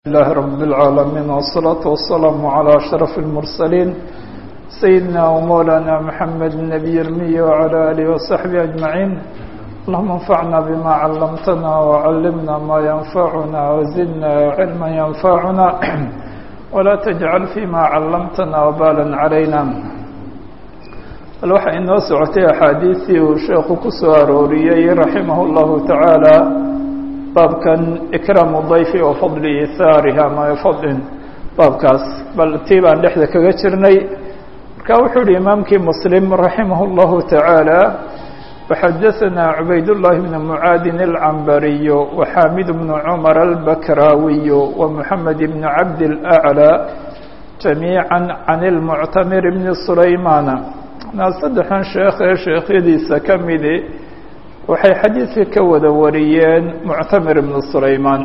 الله رب العالمين والصلاة والسلام على أشرف المرسلين سيدنا ومولانا محمد النبي المي وعلى آله وصحبه أجمعين اللهم انفعنا بما علمتنا وعلمنا ما ينفعنا وزدنا علما ينفعنا ولا تجعل فيما علمتنا وبالا علينا bal waxaa inoo socotay axaadiistii uu sheekhu ku soo arooriyey raximah اllahu tacaala baabkan ikraamu dayfi wa fadli ithaarihi ama fadlin baabkaas bal tii baan dhexda kaga jirnay marka wuxuu yihi imaamkii muslim raximah اllahu tacaala waxadaثana cubayd-llahi bn mucaadin alcambariyu waxaamid bnu cumar albakraawiyu wamuxamed bn cabd اlأclى jamiica can اlmuctamir bni sulaymana saddexdan sheekh ee sheekhyadiisa ka midi waxay xadiidka ka wada wariyeen muctamir ibnu sulaymaan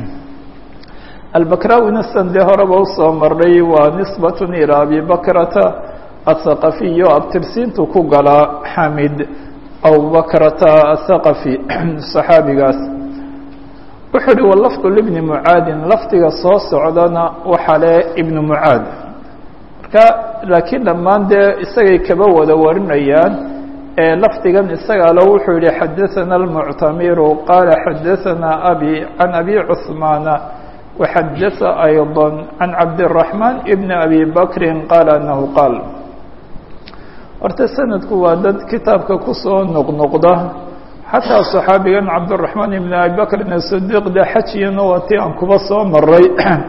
albakraawina sande horeba usoo marnay waa nisbatun ilaa abi bakrata athaqafiyo abtirsiintu ku galaa xamid abubakrata athaqafi saxaabigaas wuxuu uhi walafdu libni mucaadin lafdiga soo socdana waxaa le ibnu mucaad marka laakiin dhammaan dee isagay kaba wada warinayaan ee lafdigan isagaalo wuxuu yihi xadaثana اlmuctamiru qaala xadaثana abi can abi cuثmaana waxadaثa ayضا can cabdالرaحman bn abi bakri qaala anahu qaal horta sanadku waa dad kitaabka kusoo noqnoqda xataa صaxaabigan cabdالرaحman ibn abi bakrin الصdiq de xajiyana waa ti aan kuba soo maray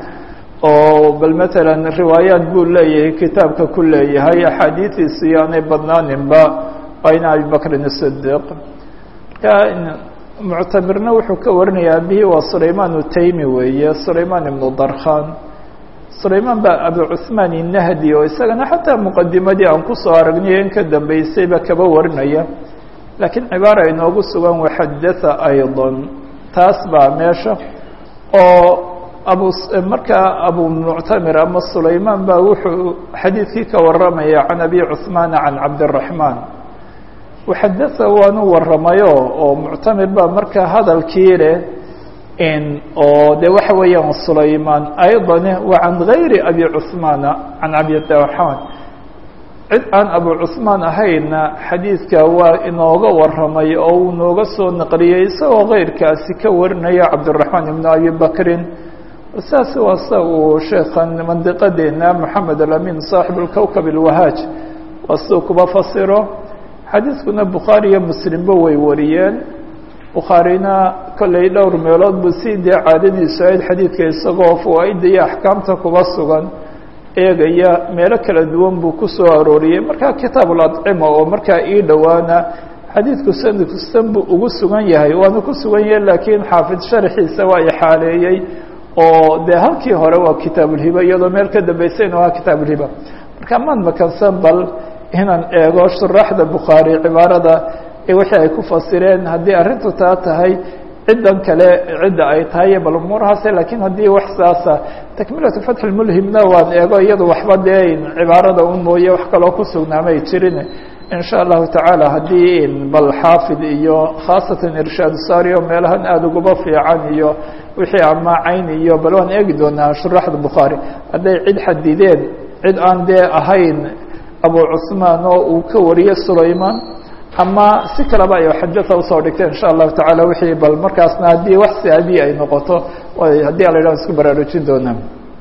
oo bal mثalا riwaayaat buu leeyahay kitaabka ku leeyahay axaadiiثiisu yaanay badnaaninba ayna abi bakrin الصdiq marka muctamirna wuxuu ka warinaya abihi waa sulayman utaymi weeye sulayman ibnu darkhan sulayman ba abu cuثmaan الnahdi oo isagana xataa muqadimadii aan kusoo aragnay in ka dambeysayba kaba warinaya lakiin cibaara inoogu sugan waxadaثa ayضا taas baa meesha oo abu markaa abu muctamir ama sulaymaan baa wuxuu xadiidkii ka waramaya can abi cuثmaana can cabdالرaحmaan waxadaثa waanu waramayo oo muctamir baa markaa hadalkii leh oo de waxa weeyaan sulaymaan ayضane wa can gayri abi cuثmaana can cabdiraحmaan cid aan abu cuثmaan ahayna xadiidka waa inooga waramay oo uu nooga soo naqliyey isagoo keyrkaasi ka warinaya cabdالرaحmaan ibn abi bakrin saas waa sa uu sheekan mandiqadeena moxamed alamin saaxib اlkowkab اlwahaaj waa siduu kuba fasiro xadiidkuna bukhaari iyo muslimba way wariyeen bukhaarina kollay dhowr meelood buu si dee caadadiisu ahayd xadiidka isagoo fawaa-idda iyo axkaamta kuba sugan eegaya meelo kala duwan buu ku soo arooriyey markaa kitaab اladcima oo markaa ii dhowaana xadiidku sanadkustan buu ugu sugan yahay waana ku sugan yahay laakiin xaafid sharxiisa waa ixaaleeyey oo de halkii hore waa kitaabulhiba iyadoo meel ka dambeysayna waa kitaabulhiba marka maan makansan bal inaan eego shuraaxda bukhaari cibaarada wixii ay ku fasireen haddii arrintu taa tahay ciddan kale cidda ay tahay bal umuurahaase lakiin haddii wax saasa takmilatu fatxi lmulhimna waan eego iyado waxba dee cibaarada un mooye wax kaloo ku sugnaamay jirin in sha allahu tacaala haddii bal xaafid iyo khaasatan irshaad saari o meelahan aada uguba fiican iyo wixii amaacayn iyo bal waan eegi doonaa shuraaxda bukhaari hadday cid xadideen cid aan dee ahayn abu cuثmaan oo uu ka wariyey sulayman ama si kaleba ay xajata usoo dhigteen insha allahu tacaala wixii bal markaasna haddii wax saadi ay noqoto haddii ala yidhah isku baraarujin doonaa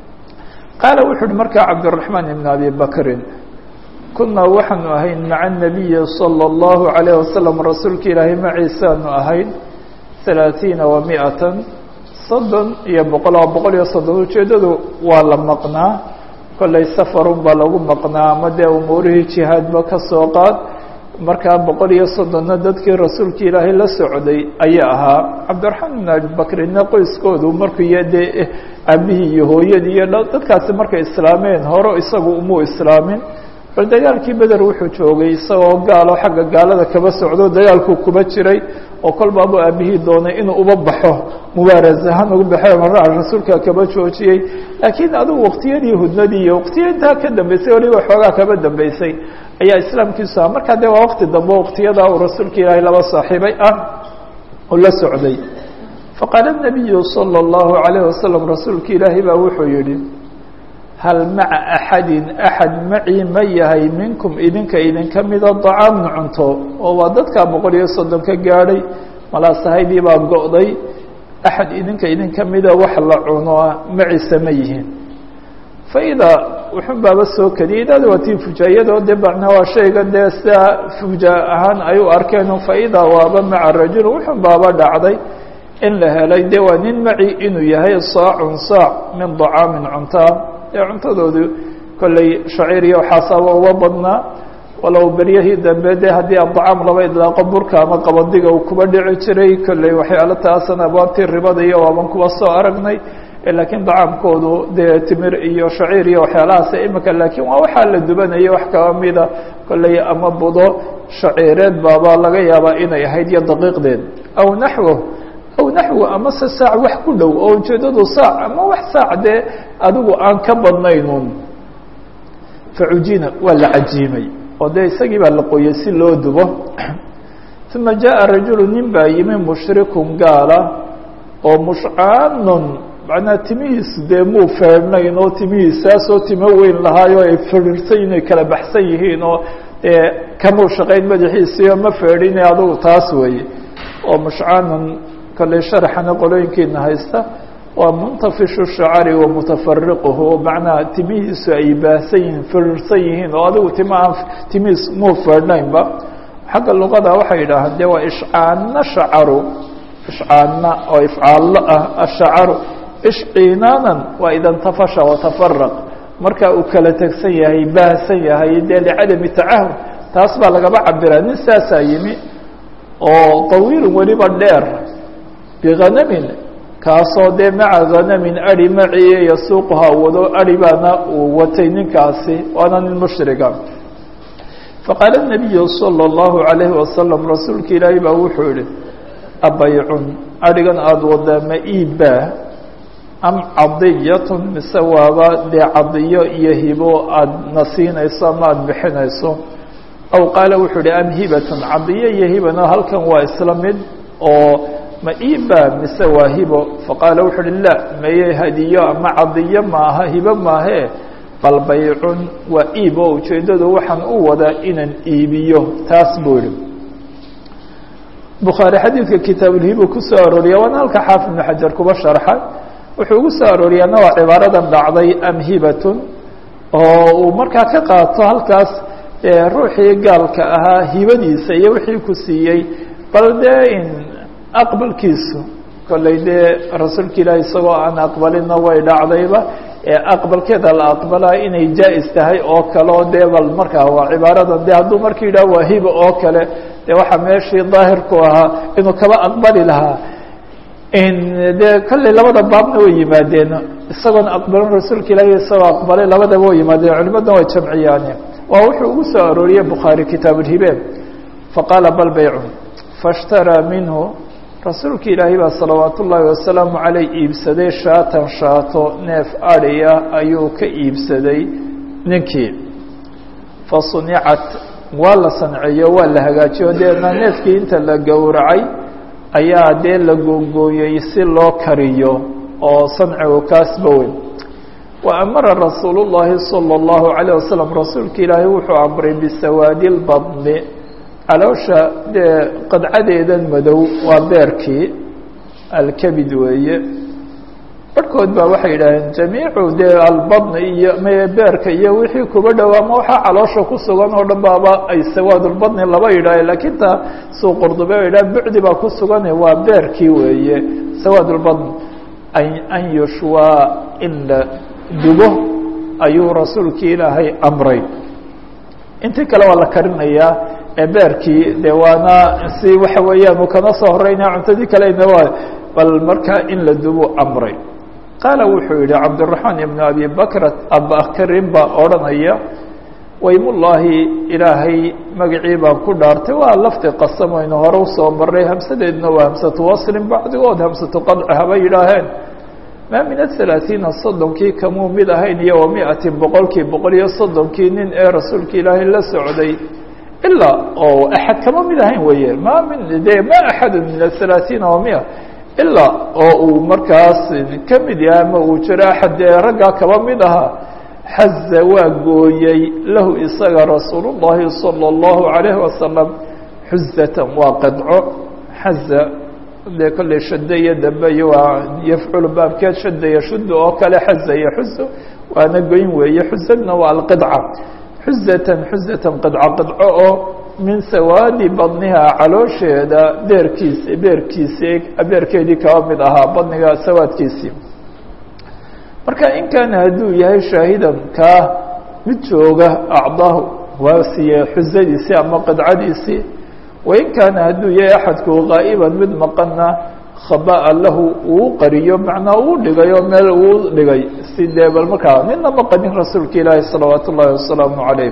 qaala wuxu uhi markaa cabdالرaحmaan ibn abi bakrin kunaa waxaanu ahayn maca الnabiyi salى الlahu عalيه wasalam rasuulka ilaahay maciisaanu ahayn ثalaaثiina wa miatan soddon iyo boqol oo boqol iyo soddon ujeedadu waa la maqnaa kollay safarun baa lagu maqnaa ama dee umuurihii jihaadba ka soo qaad markaa boqol iyo soddonna dadkii rasuulka ilaahay la socday ayaa ahaa cabdiraxmaan ibn abibakrina qoyskoodu markuu iyo dee aabihii iyo hooyadii iyo dadkaasi markay islaameen hore isagu umuu islaamin bal dagaalkii beder wuxuu joogay isagoo gaalo xagga gaalada kaba socdo dagaalkuu kuba jiray oo kolbaabu aabihii doonay inuu uba baxo mubaaras ahaan ugu baxo marraa rasuulka kaba joojiyey laakiin adugu waqtiyadii hudnadii iyo waqtiya intaa ka dambeysay waliba xoogaa kaba dambeysay ayaa islaamkiisu aha markaa dee waa waqti dambe waqtiyadaa uu rasuulka ilaahay laba saaxiibay ah oo la socday faqaala الnabiyu salى الlahu عalayه wasalam rasuulka ilaahi baa wuxuu yihi hal maca axadin axad macii ma yahay minkum idinka idinka mida dacaamun cunto oo waa dadkaa boqol iyo soddon ka gaadhay malaasahaydii baa go'day axad idinka idinka mida wax la cuno maciisa ma yihiin faidaa wuxun baaba soo kadiyay idaada waa tii fujaayadoo dee macnaa waa shayga dee sidaa fujaa ahaan ay u arkeen faidaa waaba maca rajul wuxun baaba dhacday in la helay dee waa nin maci inuu yahay saacun saac min dacaamin cuntaa dee cuntadoodu kolley shaciir iyo waxaasaaba uga badnaa walow beryahii dambe de haddii adacaam laba idlaaqo burka ama qabadiga uu kuba dhici jiray kolley waxyaalo taasan abwaabtii ribada iyo waaban kuba soo aragnay laakiin dacaamkoodu dee timir iyo shaciir iyo waxyaalahaas imika laakiin waa waxaa la dubanaya wax kaba mida kolley ama budo shaciireed baaba laga yaabaa inay ahayd iyo daqiiqdeed aw naxwo aw naxwo amase saac wax ku dhow oo ujeedadu saac ama wax saac dee adigu aan ka badnaynun facujina waa la cajiimay oo dee isagii baa la qoyay si loo dubo uma jaءa rajulu nin baa yimi mushrikun gaala oo mushcaanun macnaha timihiisu dee muu feedhnayn oo timihiisaasoo timo weyn lahaayo ay fidhirsan inay kala baxsan yihiin oo dee kamuu shaqayn madaxiisiio ma feedhine adugu taas weeye oo mushcaanun kolley sharaxana qolooyinkiina haysta waa muntafishu shacari wa mutafariquhu macnaha timihiisu ay baahsan yihiin fidhirsan yihiin oo adigu tima aan timihiis muu feedhnaynba xagga luqada waxay yidhaahaan dee waa ishcaanna shacaru ishcaanna oo ifcaallo ah ashacaru ishcinaanan waa idantafasha watafaraq marka uu kala tegsan yahay baahsan yahay dee licadami tacahud taas baa lagaba cabiraa nin saasaa yimi oo tawiilun weliba dheer bihanamin kaasoo dee maca hanamin adi maciye yasuuquha wado adi baana uu watay ninkaasi waana nin mushriga faqaala الnabiyu salى الlahu عalayhi wasalam rasuulka ilaahi baa wuxuu yihi abaycun adhigan aada wadaa ma iibbaa am cadiyatun mise waaba dee cadiyo iyo hibo aada na siinayso ama aada bixinayso aw qaala wuxuu ihi am hibatun cadiyo iyo hibana halkan waa isla mid oo ma iibbaa mise waa hibo faqaala wuxuu uhi la maye hadiyo ama cadiyo maaha hibo maahe bal baycun waa iib oo ujeeddadu waxaan u wadaa inaan iibiyo taas buu yihi bukhaari xadiidka kitaabulhibu kusoo arooriya waana halka xaafid ibnu xajar kuba sharxay wuxuu ugu soo arooriyaana waa cibaaradan dhacday am hibatun oo uu markaa ka qaato halkaas ruuxii gaalka ahaa hibadiisa iyo wixii ku siiyey bal dee in aqbalkiisu kolley dee rasuulka ilaahi isagoo aan aqbalina way dhacdayba aqbalkeeda la aqbalaa inay jaa-is tahay oo kale oo dee bal markaa waa cibaaradan de hadduu marka yidhah waa hiba oo kale dee waxaa meeshii daahirku ahaa inuu kaba aqbali lahaa dee kolley labada baabna way yimaadeen isagoona aqbalin rasuulka ilaahi isagoo aqbalay labadaba way yimaadeen culimadna way jamciyaane waa wuxuu ugu soo arooriyey bukhaari kitaabulhibe faqaala bal baycun faاshtaraa minhu rasuulka ilaahi baa salawaat ullaahi wasalaamu caleyh iibsaday shaatan shaato neef adhiya ayuu ka iibsaday ninkii fasunicat waa la sanceeyo waa la hagaajiyo deedna neefkii inta la gowracay ayaa dee la googooyey si loo kariyo oo sancigu kaasba weyn wa amara rasuulu llaahi salى اllahu عalيه wasalam rasuulka ilaahi wuxuu amray bisawaadi اlbadni caloosha dee qadcadeedan madow waa beerkii alkabid weeye barhkood baa waxay yidhaaheen jamiicu dee albadni iyo m beerka iyo wixii kuba dhow ama waxaa caloosha ku sugan oo dhan baaba ay sawaadulbadni laba yidhaahe laakiin taa suu qurdube o yidhah bucdi baa ku sugane waa beerkii weeye sawaadulbadni an yushwaa in la dubo ayuu rasuulkii ilaahay amray intii kale waa la karinayaa beerkii de waana si waxa weeyaan uu kana soo horeynaya cuntadii kalena waa bal markaa in la dubo amray qaala wuxuu yihi cabdالرaحmaan ibn abi bakra abakrin baa odhanaya waymullaahi ilaahay magacii baan ku dhaartay waa lafdi qasam aynu hore usoo maray hamsadeedna waa hamsatu waslin bacdigood hamsatu qadci haba yidhaaheen maa min aلثalaaثiina soddonkii kamuu mid ahayn iyo wa miatin boqolkii boqol iyo soddonkii nin ee rasuulka ilaahay la socday ilaa oo axad kama mid ahayn weeye ma min de ma axadu min aلثalaaثiina wa mia ilaa oo uu markaas ka mid yahay ama uu jiro axad dee raggaa kaba mid ahaa xaza waa gooyey lahu isaga rasuul الlahi salى الlahu عalayhi wasalam xuzatan waa qadco xaza dee kolley shade iyo dambe iyo waa yafculu baabkeed shada iyo shuda oo kale xaza iyo xuzo waana goyn weeye xuzadna waa alqidca xuzatan xuzatan qidco qidco oo min sawaadi badniha caloosheeda beerkiisi beerkiisi beerkeedii kaba mid ahaa badniga sawaadkiisii marka in kaana hadduu yahay shaahidan kaa mid jooga acdaahu waa siiye xuzadiisii ama qidcadiisii wain kaana hadduu yahay axadku gaa'iban mid maqana khaba'a lahu uu qariyo macnaa uu dhigayo meel uu dhigay si dee bal markaa nina maqanin rasuulka ilaahi salawaat ullaahi wasalaamu calayh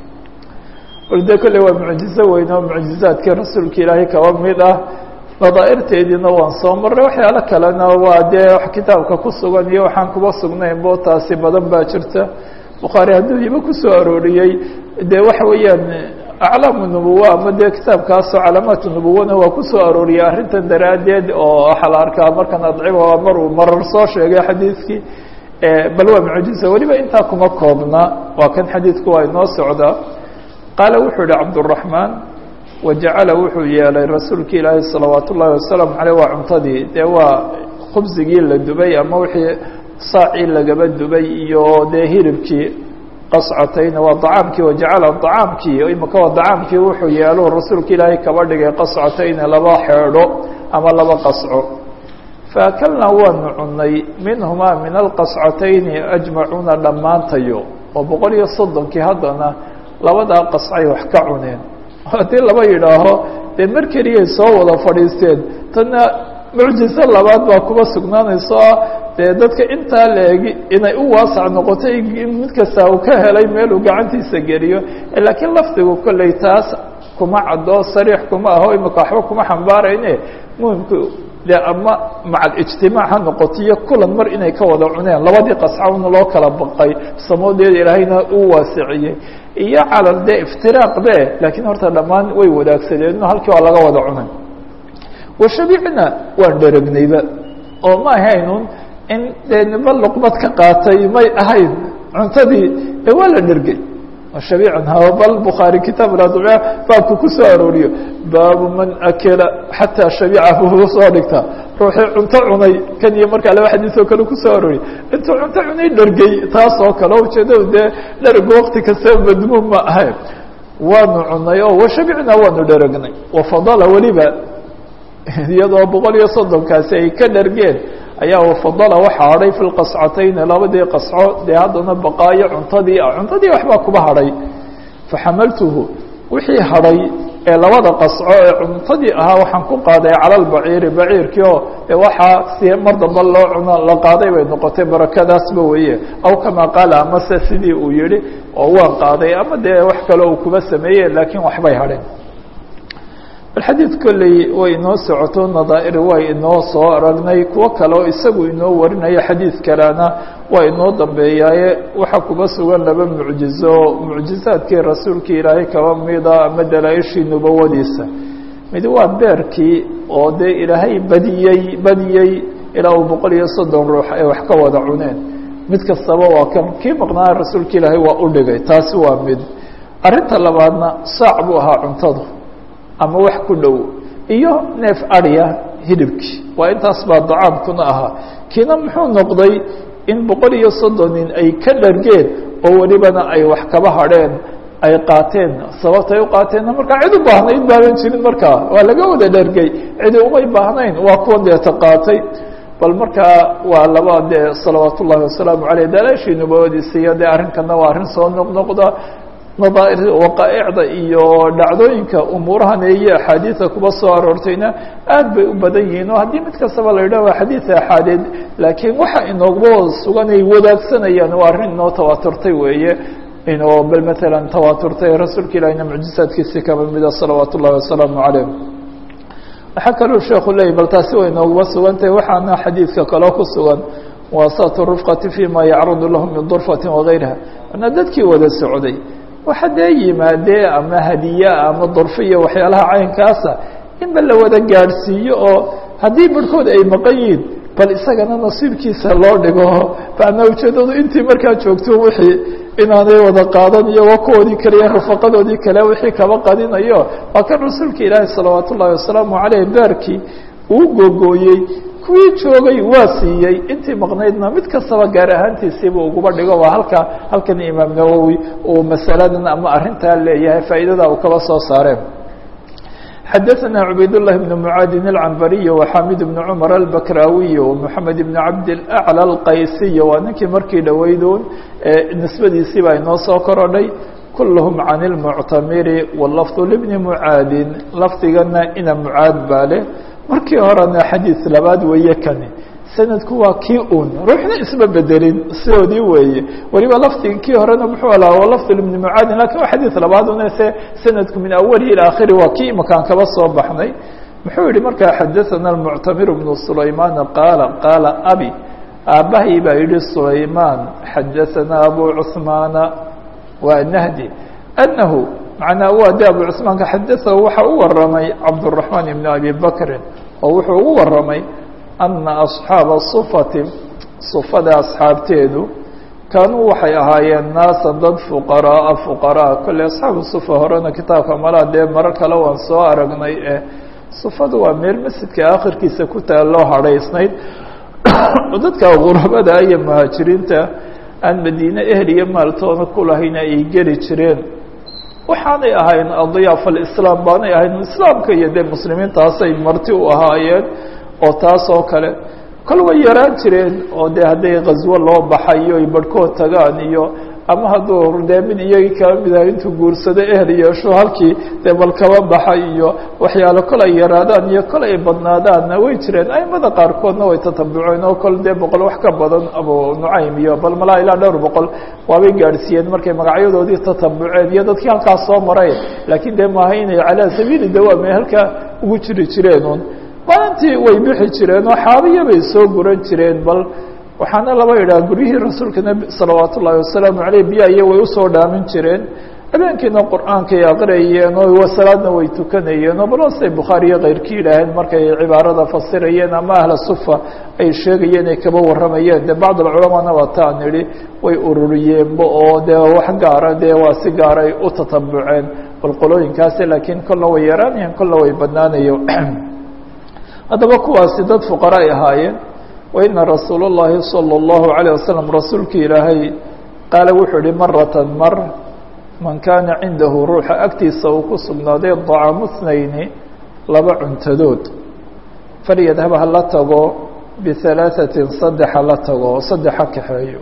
bal dee kolley waa mucjizo weyn oo mucjizaadkii rasuulka ilaahay kaba mid ah nadaa'irteediina waan soo marray waxyaalo kalena waa dee wax kitaabka ku sugan iyo waxaan kuba sugnayn bo taasi badan baa jirta bukhaari hadduu hibo kusoo arooriyey dee waxa weeyaan aclaamu nubuwa ama dee kitaabkaasoo calaamaatu nubuwana waa kusoo arooriyey arrintan daraaddeed oo waxaa la arkaa markan adciba mar uu marar soo sheegay xadiidkii bal waa mucjiza weliba intaa kuma koobna waa kan xadiidku waa inoo socdaa qaala wuxuu yihi cabdالرaحmaan wajacala wuxuu yeelay rasuulka ilaahi salawaat ullaahi wasalaamu aleyh waa cuntadii dee waa khubsigii la dubay ama wixii saacii lagaba dubay iyo dee hilibkii qascatayna waa acaamkii wajacala acaamkii imika waa acaamkii wuxuu yeelo rasuulka ilaahay kaba dhigay qascatayna laba xeedho ama laba qasco faakalnaa waanu cunay minhumaa min alqascatayni ajmacuuna dhammaantayo oo boqol iyo soddonkii haddana labadaa qascay wax ka cuneen haddii laba yidhaaho dee mar keliyay soo wada fadhiisteen tanna mucjizo labaad baa kuba sugnaanayso ah dee dadka intaa leegi inay u waasac noqotay mid kasta uu ka helay meeluu gacantiisa geliyo laakiin lafdigu kolley taas kuma caddo sariix kuma aho imika waxba kuma xambaarayne muhimku dee ama macal ijtimaac ha noqotiyo kulan mar inay ka wada cuneen labadii qascawna loo kala baqay samoodeeda ilaahayna uu waasiciyey iyo calal dee iftiraaq be laakiin horta dhammaan way wadaagsadeen halkii waa laga wada cunay washabicna waan dheragnayba oo ma ahaynun in dee niba luqmad ka qaatay may ahayn cuntadii ee waa la dhergay shabiican bal bukhaari kitaab adciya baabku ku soo arooriyo baabu man akela xataa shabiica buu soo dhigtaa ruuxii cunto cunay kan iyo markaa laba xadiis oo kale kusoo arooriy intuu cunto cunay dhergey taas oo kale ujeedadu dee dhergu wakti kastaba madmuum ma ahayn waanu cunay oo washabicna waanu dheragnay wafadala weliba iyadoo boqol iyo soddonkaasi ay ka dhergeen ayaa wafadala waxa hadhay fi lqascatayni labadii qasco dee haddana baqaayo cuntadii ah cuntadii waxbaa kuba hadhay faxamaltuhu wixii hadhay ee labada qasco ee cuntadii ahaa waxaan ku qaaday cala lbaciiri baciirkii oo e waxaa si mar damba loo cuno la qaaday bay noqotay barakadaasba weeye aw kamaa qaala amase sidii uu yihi oo waan qaaday ama dee wax kale uu kuba sameeye laakiin waxbay hadheen xadiid kolley way inoo socoto nadaa'ir way inoo soo aragnay kuwo kale oo isagu inoo warinayo xadiid kalena waa inoo dambeeyaaye waxaa kuba sugan laba mucjizo mucjizaadkii rasuulkii ilaahay kaba mida ama dalaa-ishii nubawadiisa mid waa beerkii oo dee ilaahay badiyey badiyey ilaa uu boqol iyo soddon ruux ay wax ka wada cuneen mid kastaba waa kan kii maqnaa rasuulka ilaahay waa u dhigay taasi waa mid arrinta labaadna saac buu ahaa cuntadu ama wax ku dhow iyo neef adya hidibkii waa intaas baa dacaamkuna ahaa kiina muxuu noqday in boqol iyo soddon nin ay ka dhargeen oo welibana ay wax kaba hadheen ay qaateen sababtay u qaateenna markaa cid u baahnayd baaban jirin markaa waa laga wada dhargay cidi umay baahnayn waa kuwan deeta qaatay bal markaa waa laba dee salawaat ullahi wasalaamu aleyh dalaashii nubawadiisa iyo dee arrinkana waa arrin soo noqnoqda nadaair waqaaicda iyo dhacdooyinka umuurahan iyo axaadiida kuba soo aroortayna aad bay u badan yihiin oo haddii mid kastaba la yidhah waa xadiid axaadeed laakiin waxa inooguba sugan ay wadaagsanayaan waa arrin inoo tawaaturtay weeye inoo bal matalan tawaaturtay rasuulka ilahina mucjizaadkiisi kaba mida salawaat ullahi wasalaamu calayh waxaa kaluu sheekhu leeyay bal taasi way inooguba sugantahay waxaana xadiidka kaloo ku sugan waasatu rufqati fima yacrudu lahum min durfati wagayriha ana dadkii wada socday waxa dee yimaadee ama hadiya ama durfo iyo waxyaalaha caynkaasa inba la wada gaadhsiiyo oo haddii barhkood ay maqan yihiin bal isagana nasiibkiisa loo dhigo macnaa ujeedadu intii markaa joogto wixii inaanay wada qaadan iyo wa kuwoodii kale iyo rufaqadoodii kale wixii kaba qadinayo waa kan rasuulka ilaahi salawaat ullahi wasalaamu caleyh beerkii uu gogooyey kuwii joogay waa siiyey intii maqnaydna mid kastaba gaar ahaantiisiiba uguba dhigo waa halka halkan imaam nawowi uu masaladan ama arrintaa leeyahay faa'iidada uu kaba soo saareen xadaثna cubayd الlahi بn mعaadin الcambariy وxamid بn cmar الbakrawiy ومحamed بn cabd الأعlى الqaysiy waa ninkii markii dhoweydoon nisbadiisii baa inoo soo korodhay kulhm can الmuctamiri wlafظ lbni mعaadin lafdigana ina mعaad baa leh markii horena xadiiث labaad weeye kani sanadku waa kii un ruuxna isma bedelin sidoodii weeye weliba lafdiga kii horena muxuu alaa lafd ibni mucaadin lakin waa xadiid labaad une se sanadku min awalihi ilى akhiri waa kii imakaan kaba soo baxnay muxuu yihi markaa xadaثana الmuctamir bnu sulayman qaala qaala abi aabbahay baa yihi sulayman xadaثana abu cثmaana waa nahdi anahu macnaa waa de abu cثmaanka xadaثahu waxa u waramay cabdالرaحman ibn abi bakrin oo wuxuu ugu waramay ana asxaaba sufati sufada asxaabteedu kaanuu waxay ahaayeen naasa dad fuqaraaa fuqaraa kolley asxaabu sufa horena kitaabka malaa dee marar kale waan soo aragnay ee sufadu waa meel masjidka akhirkiisa ku taalloo hadhaysnayd dadka qurabada iyo muhaajiriinta aan madiine ehel iyo maaltoona kulahayna ay geli jireen waxaanay ahayn adiyaafa alislaam baanay ahayn islaamka iyo dee muslimiintaasay marti u ahaayeen oo taas oo kale kol way yaraan jireen oo dee hadday khaswo loo baxayo ay barhkood tagaan iyo ama hadduu dee mid iyagii kaba mid aha intuu guursado ehel yeesho halkii dee bal kaba baxa iyo waxyaalo kol ay yaraadaan iyo kol ay badnaadaanna way jireen aimada qaarkoodna way tatabuceen oo kol dee boqol wax ka badan abu nucaym iyo bal malaa ilaa dhowr boqol waabay gaadhsiiyeen markay magacyadoodii tatabuceen iyo dadkii halkaas soo maray laakiin dee maaha inay calaa sabiili dawaame halkaa ugu jiri jireenun maalintii way bixi jireen oo xaabiya bay soo guran jireen bal waxaana laba idhaha guryihii rasuulka nebi salawaat ullaahi wasalaamu caleyh biyahiyo way usoo dhaamin jireen habeenkiina qur-aankay aqriyeen oo salaadna way tukanayeen oo balosay bukhaariyo keyrkii yidhaaheen markay cibaarada fasirayeen ama ahla sufa ay sheegayeen ay kaba warramayeen dee bacd alculamaana waa taan idhi way ururiyeenba oo dee wax gaara dee waa si gaaray u tatabuceen bal qolooyinkaasi laakiin kolla way yaraanayeen kolla way badnaanayo haddaba kuwaasi dad fuqara ay ahaayeen waina rasuul اllahi salى اllahu عalيه wasalam rasuulki ilaahay qaala wuxuu ihi maratan mar man kaana cindahu ruuxa agtiisa uu ku sugnaaday dacaamu اthnayni laba cuntadood falyadhab hala tago bihalaaثatin saddex hala tago oo saddex ha kaxeeyo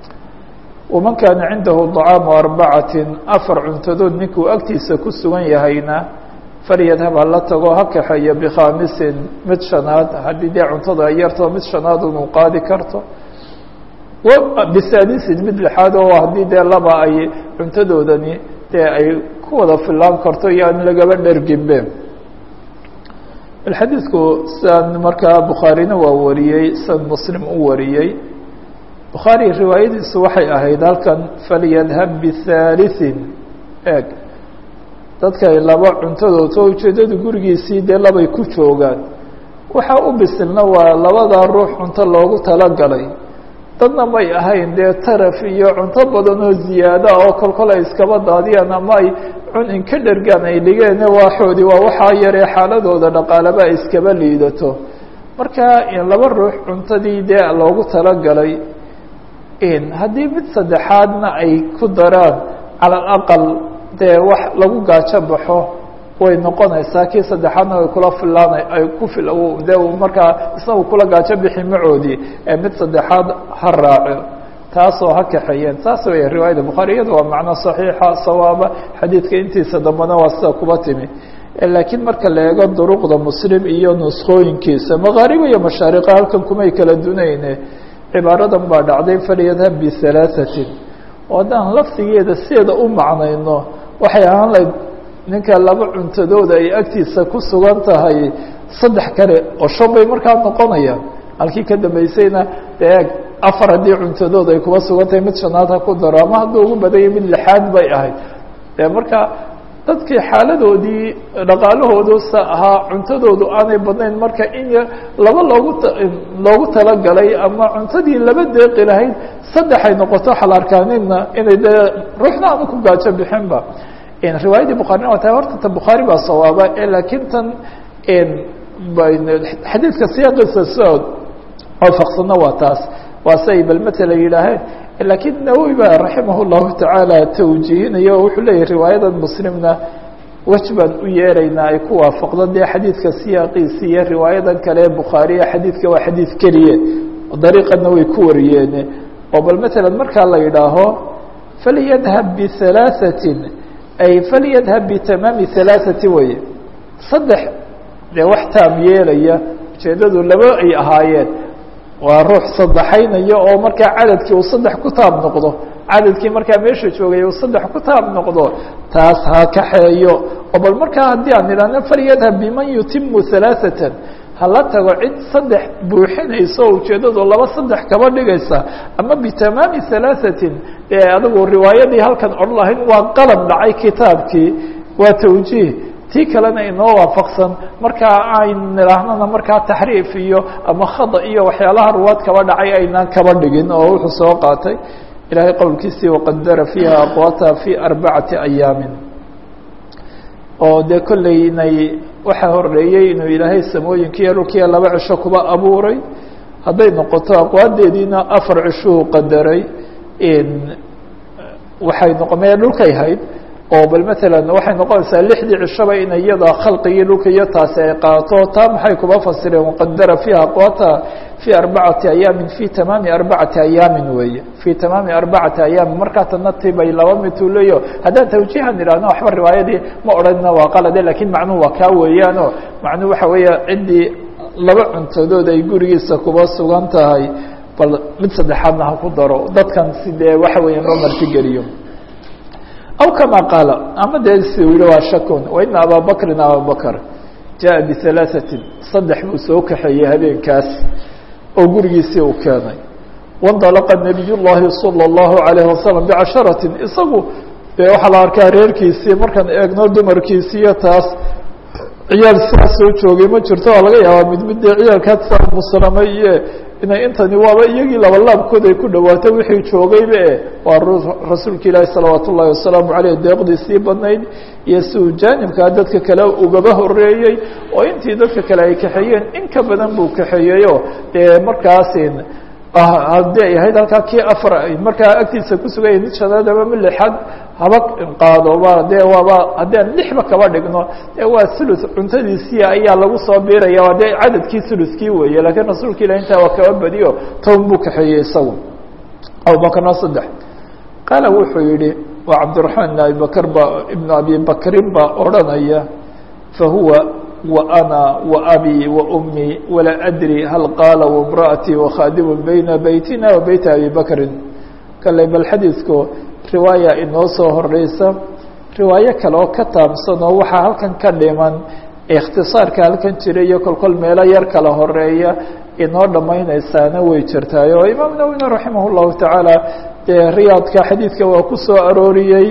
waman kaana cindahu dacaamu arbacatin afar cuntadood ninkuu agtiisa ku sugan yahayna falyadhab hala tago ha kaxeeyo bikhaamisin mid shanaad haddii dee cuntada ay yarto mid shanaad unu qaadi karto bisaadisin mid lixaad oo haddii dee laba ay cuntadoodani dee ay ku wada filaan karto iyo aan lagaba dherginbe xadiidku sidan markaa bukhaarina waa wariyey san muslim u wariyey bukhaari riwaayadiisu waxay ahayd halkan falyadhab bihaaliثin eeg dadkay laba cuntadood oo ujeeddadu gurigiisii dee labay ku joogaan waxaa u bisilna waa labadaa ruux cunto loogu talagalay dadna may ahayn dee taraf iyo cunto badan oo ziyaada oo kolkol ay iskaba daadiyaan ama ay cun inka dhergaan ay dhigeen waaxoodii waa waxaa yaree xaaladooda dhaqaalaba ay iskaba liidato marka laba ruux cuntadii dee loogu talagalay haddii mid saddexaadna ay ku daraan cala alaqal dee wax lagu gaajo baxo way noqonaysaa kii saddexaadna way kula filaan ay ku de markaa isna uu kula gaajo bixi macoodii ee mid saddexaad ha raaco taasoo ha kaxeeyeen saas wey riwaayada bukhaari iyada waa macno saxiixa sawaaba xadiidka intiisa dambena waa sida kuba timi laakiin marka la eego duruqda muslim iyo nuskooyinkiisa makaariba iyo mashaariqa halkan kumay kala dunayne cibaaradan baa dhacday falyadhab bihalaaثatin oo haddaan lafdigeeda sideeda u macnayno waxay ahaan lahayd ninka laba cuntadooda ay agtiisa ku sugan tahay saddex kale oo shan bay markaa noqonayaan halkii ka dambeysayna dee eeg afar haddii cuntadooda ay kuba sugan tahay mid shanaad ha ku daro ama hadduu ugu badanya mid lixaad bay ahayd dee marka dadkii xaaladoodii dhaqaalahoodu sa ahaa cuntadoodu aanay badnayn marka in laba loogu loogu talagalay ama cuntadii laba deeqi lahayd saddexay noqoto waxaa la arkaa nina inay dee ruuxna aanu ku gaajo bixinba riwaayadii bukhaarina waa tahay horta ta bukhaari baa sawaaba laakiin tan xadiidka siyaaqiisa soo waafaqsana waa taas waa say bal matala yidhaaheen lakiin nawowi baa raximah llahu tacaala tawjiihinaya oo wuxuu leeyahy riwaayadan muslimna wej baan u yeeraynaa ay ku waafaqdo dee xadiidka siyaaqiisi iyo riwaayadan kale ee bukhaariya xadiidka waa xadiid keliye dariiqana way ku wariyeen oo bal matalan markaa la yidhaaho falyadhab bihalaaثatin ay falyadhab bitamaami halaaثati weye saddex dee wax taam yeelaya ujeedadu laba ay ahaayeen waa ruux saddexaynaya oo markaa cadadkii uu saddex ku taab noqdo cadadkii markaa meesha joogay uu saddex ku taab noqdo taas ha kaxeeyo oo bal markaa haddii aan idhahno falyadhab biman yutimu halaaثatan hala tago cid saddex buuxinaysa oo ujeedadu laba saddex kaba dhigaysa ama bitamaami halaaثatin ee adigu riwaayadii halkan odhan lahayn waa qalab dhacay kitaabkii waa tawjiih tii kalena inoo waafaqsan markaa ayn nidhaahnana markaa taxriif iyo ama khada iyo waxyaalaha ruwaad kaba dhacay aynaan kaba dhigin oo wuxuu soo qaatay ilaahay qowlkiisii waqadara fiiha aqwaata fi arbacati ayaamin oo dee kolley inay waxaa horeeyey inuu ilaahay samooyinkiiyo dhulkiiya laba cisho kuba abuuray hadday noqoto aqwaadeediina afar cishuu qadaray waxay noqo mee dhulkay hayd oo bal matalan waxay noqonaysaa lixdii cishaba in iyada khalqigii dhulka iyo taasi ay qaato taa maxay kuba fasireen waqadara fiiha aqwaata fii arbacati ayaamin fii tamaami arbacati ayaamin weeye fii tamaami arbacati ayaamin markaa tana tibay laba mituu leeyo haddaan tawjiihan idhahno waxba riwaayadii ma odhanina waa qalade lakiin macnuhu waa kaa weeyaano macnuhu waxa weeye ciddii laba cuntadood ay gurigiisa kuba sugan tahay bal mid saddexaadna ha ku daro dadkan sidee waxa weeya loo martigeliyo aw kama qaala ama dee si u yihi waa shakun waina abaa bakrin ababakr jaءa bihalaaثatin saddex buu soo kaxeeyey habeenkaas oo gurigiisii uu keenay waاndalaqa nabiy llahi salى اllahu عalayه wasalam bicasharatin isagu dee waxaa la arkaa reerkiisii markaan eegno dumarkiisii iyo taas ciyaal saa soo joogay ma jirto waa laga yaabaa mid mid dee ciyaalkaad saa muslamay iyo inay intani waaba iyagii labalaabkood ay ku dhawaatay wixii joogayba e waa rasuulka ilaahi salawaat ullahi wasalaamu aleyh deeqdiisii badnayd iyo si uu jaanibkaa dadka kale ugaba horeeyey oo intii dadka kale ay kaxeeyeen in ka badan buu kaxeeyeyo dee markaasin haddii ay ahayd halkaa kii afar markaa agtiisa kusugaya mid shanaad ama mid lixaad haba qaado ba dee waaba haddii aan lixba kaba dhigno dee waa thuluth cuntadiisii ayaa lagu soo biiraya waa dee cadadkii thuluthkii weeye lakiin rasuulka ilah intaa waa kaba badiyo toban buu kaxeeyey isagu abubakrna saddex qaala wuxuu yihi waa cabdiraxmaan ibn abibakr ba ibnu abi bakrin baa odranaya fahuwa وأنا وأbي وأمي ولا أdري hal qاala وامرأتي وkhاdم بيna beytina وبeyt أbي بكri kale bal xadiidku riwaaya inoo soo horeysa riwaayo kale oo ka taabsan oo waxaa halkan ka dhiman اkhtiصaarka halkan jira iyo kolkol meelo yar kala horeeya inoo dhamaynaysaana way jirtaay oo imaam nawwina raximah الlahu taعaalى dee riyaadka xadiidka waa ku soo arooriyey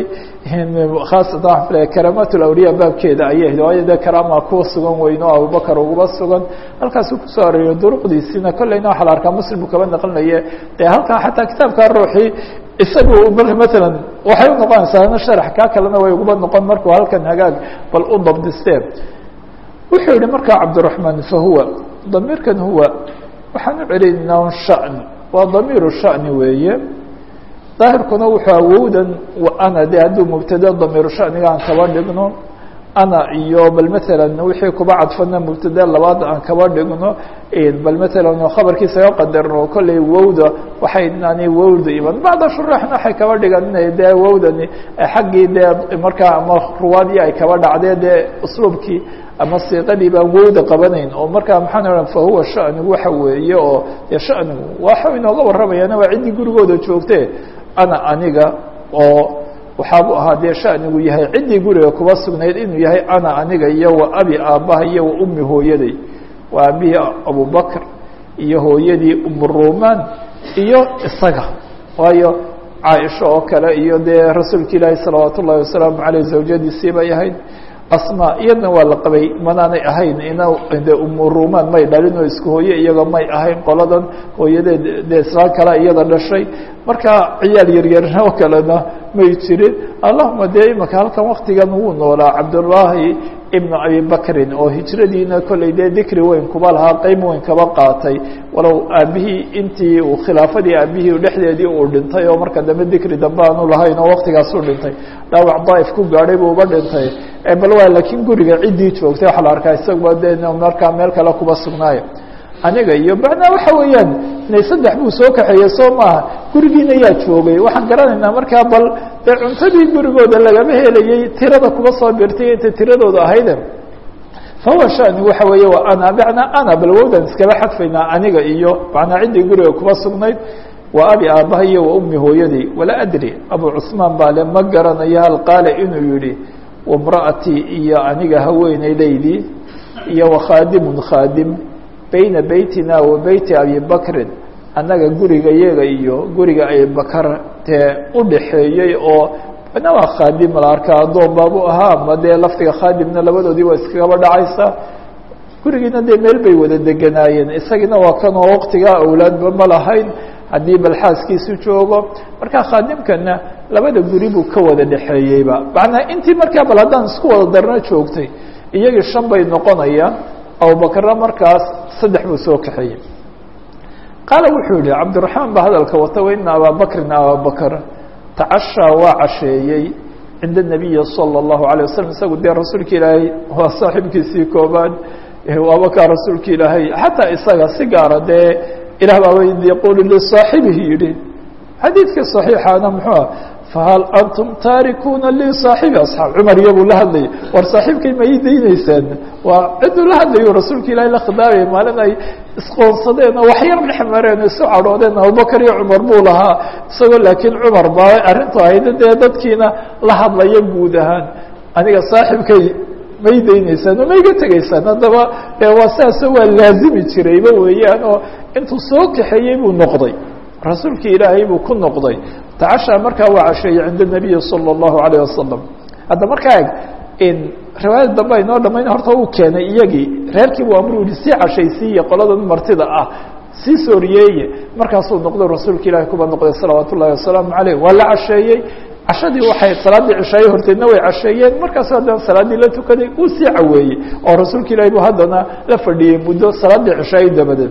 khaasatan karaamaat lawliya baabkeeda ayay ahayd waayo dee karaama kuwa sugan weyn oo abubakar uguba sugan halkaasuu kusoo arooriyo duruqdiisiina kolleyna waxaa la arkaa muslim uu kaba naqlinaye dee halkaa xataa kitaabkaa ruuxii isagu matalan waxay unoqonaysaa ina sharax kaa kalena way uguba noqon markuu halkan hagaag bal u dabdisteen wuxuu yihi markaa cabdiraحmaan fahuwa damiirkan huwa waxaan u celinaa un sha'n waa damiiru shani weeye daahirkuna wuxuu awowdan ana de hadduu mubtade damiiru shaniga aan kaba dhigno ana iyo bal matalan wixii kuba cadfana mubtade labaad aan kaba dhigno bal matalan khabarkiisa ga qadarno kolley wowda waxay nani wowda iman bacda shuraxna waxay kaba dhigan inay dee wowdani xaggii dee markaa ama ruwaadii ay kaba dhacdee dee usluubkii ama siiqadii baan wowda qabanayn oo markaa maxaan ohan fahuwa shanigu waxa weeye oo dee shanigu waxa inooga warramayaana waa ciddii gurigooda joogte ana aniga oo waxaabu ahaa dee shanigu yahay ciddii guriga kuba sugnayd inuu yahay ana aniga iyo wa abi aabbaha iyo wa ummi hooyaday waa aabihii abubakr iyo hooyadii umurumaan iyo isaga waayo caaisha oo kale iyo dee rasuulka ilaahi salawaat ullahi wasalaamu aleyh zawjadiisii bay ahayd asma iyadna waa la qabay manaanay ahayn ina de umurumaan may dhalin oo isku hooye iyaga may ahayn qoladan hooyadeed dee islaan kale iyada dhashay marka ciyaal yaryarna oo kalena may jirin allahuma dee imaka halkan waktigan wuu noolaa cabdullaahi ibnu abi bakrin oo hijradiina kollay dee dikri weyn kuba lahaa qeyb weyn kaba qaatay walow aabihii intii uu khilaafadii aabihii dhexdeedii uu dhintay oo marka dambe dikri dambe aanu lahayn oo waktigaasuu dhintay dhaawac daaif ku gaadhay buu uba dhintay bal waa laakiin guriga ciddii joogtay waxaa la arkaa isagaba de markaa meel kale kuba sugnaayo aniga iyo macnaa waxa weeyaan inay saddex buu soo kaxeeyey soo maaha gurigiina yaa joogay waxaan garanaynaa markaa bal dee cuntadii gurigooda lagama helayey tirada kuba soo birtay inta tiradooda ahayde fahuwa shani waxa weeye waa ana macnaa ana bal wowdan iskaba xadfaynaa aniga iyo macnaa ciddii guriga kuba sugnayd waa abi aabaha iyo wa ummi hooyadii walaa adri abu cusmaan baa le ma garanayo hal qaale inuu yihi wamra'atii iyo aniga haweeneydaydii iyo wakhaadimun khaadim bayna beytina wa beyti abi bakrin annaga guriga yaga iyo guriga abibakar dee udhaxeeyey oo na waa khaadim la arkaa addoon baabu ahaa ama dee laftiga khaadimna labadoodii waa iskagaba dhacaysa gurigiina dee meel bay wada deganaayeen isagiina waa kanoo waqtigaa awlaadba ma lahayn haddii bal xaaskiisu joogo marka khaadimkana labada guri buu ka wada dhexeeyeyba macnaa intii markaa bal haddaan isku wada darno joogtay iyagii shan bay noqonayaan abubakarna markaas saddex buu soo kaxeeyey qaala wuxuu yihi cabdiraxmaan baa hadalka wata waina abaabakrin ababakr tacashaa waa casheeyey cinda nabiyi salى اllahu alيه waslm isagu dee rasuulka ilaahay waa saaxiibkiisii koobaad waaba kaa rasuulka ilaahay xataa isaga si gaara dee ilah baaba yaqulu lisaaxibihi yihi xadiidka صaxiixana muxuu ah fahal antum taarikuuna li saaxibi asxaab cumar iyabuu la hadlayay war saaxiibkay ma ii dayneysaan waa ciduu la hadlayo rasuulka ilaahay la khidaabaya maalin ay isqoonsadeen oo waxyar dhex mareen isu cadhoodeen abubakar iyo cumar buu lahaa isagoo laakiin cumar baa arrintu ahayd dee dadkiina la hadlaya guud ahaan aniga saaxiibkay ma ii dayneysaan oo ma iga tegeysaan haddaba waa sidaas waa laazimi jirayba weeyaan oo intuu soo kaxeeyey buu noqday rasuulkii ilaahay buu ku noqday tacashaa markaa waa casheeyey cinda nabiyi salى اllahu alayه wasalam hadda markaa eg riwaayada dambe aynoo dhamayn horta uu keenay iyagii reerkiibu amru yihi sii cashaysiiye qoladan martida ah sii sooriyeeye markaasuu noqday rasuulka ilahi kuba noqday salawaat ullahi wasalaamu aleyh waa la casheeyey cashadii waxay salaaddii cishaaye horteedna way casheeyeen markaasu haddana salaaddii la tukaday uu sii caweeyey oo rasuulka ilahi buu haddana la fadhiyey muddo salaaddii cishaaye dabadeed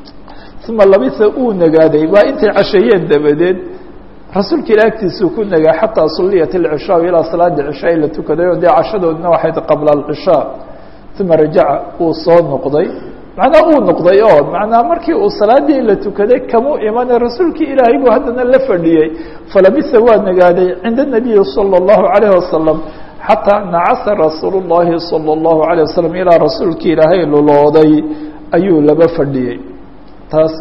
uma labisa uu nagaaday waa intay casheeyeen dabadeed rasuulka ilah agtiisuu ku nagaa xataa sulliyat alcishaa ilaa salaada cishaa la tukaday oo dee cashadoodna waxayd qabla alcishaa uma rajaca uu soo noqday macnaa uu noqday oo macnaa markii uu salaadii la tukaday kamuu imane rasuulkii ilaahay buu haddana la fadhiyey falabisa waa nagaaday cinda nabiyi salى اllahu alayh wasalam xataa nacasa rasuul اllahi salى اllahu alayه wasalam ilaa rasuulkii ilaahay lulooday ayuu laba fadhiyey taas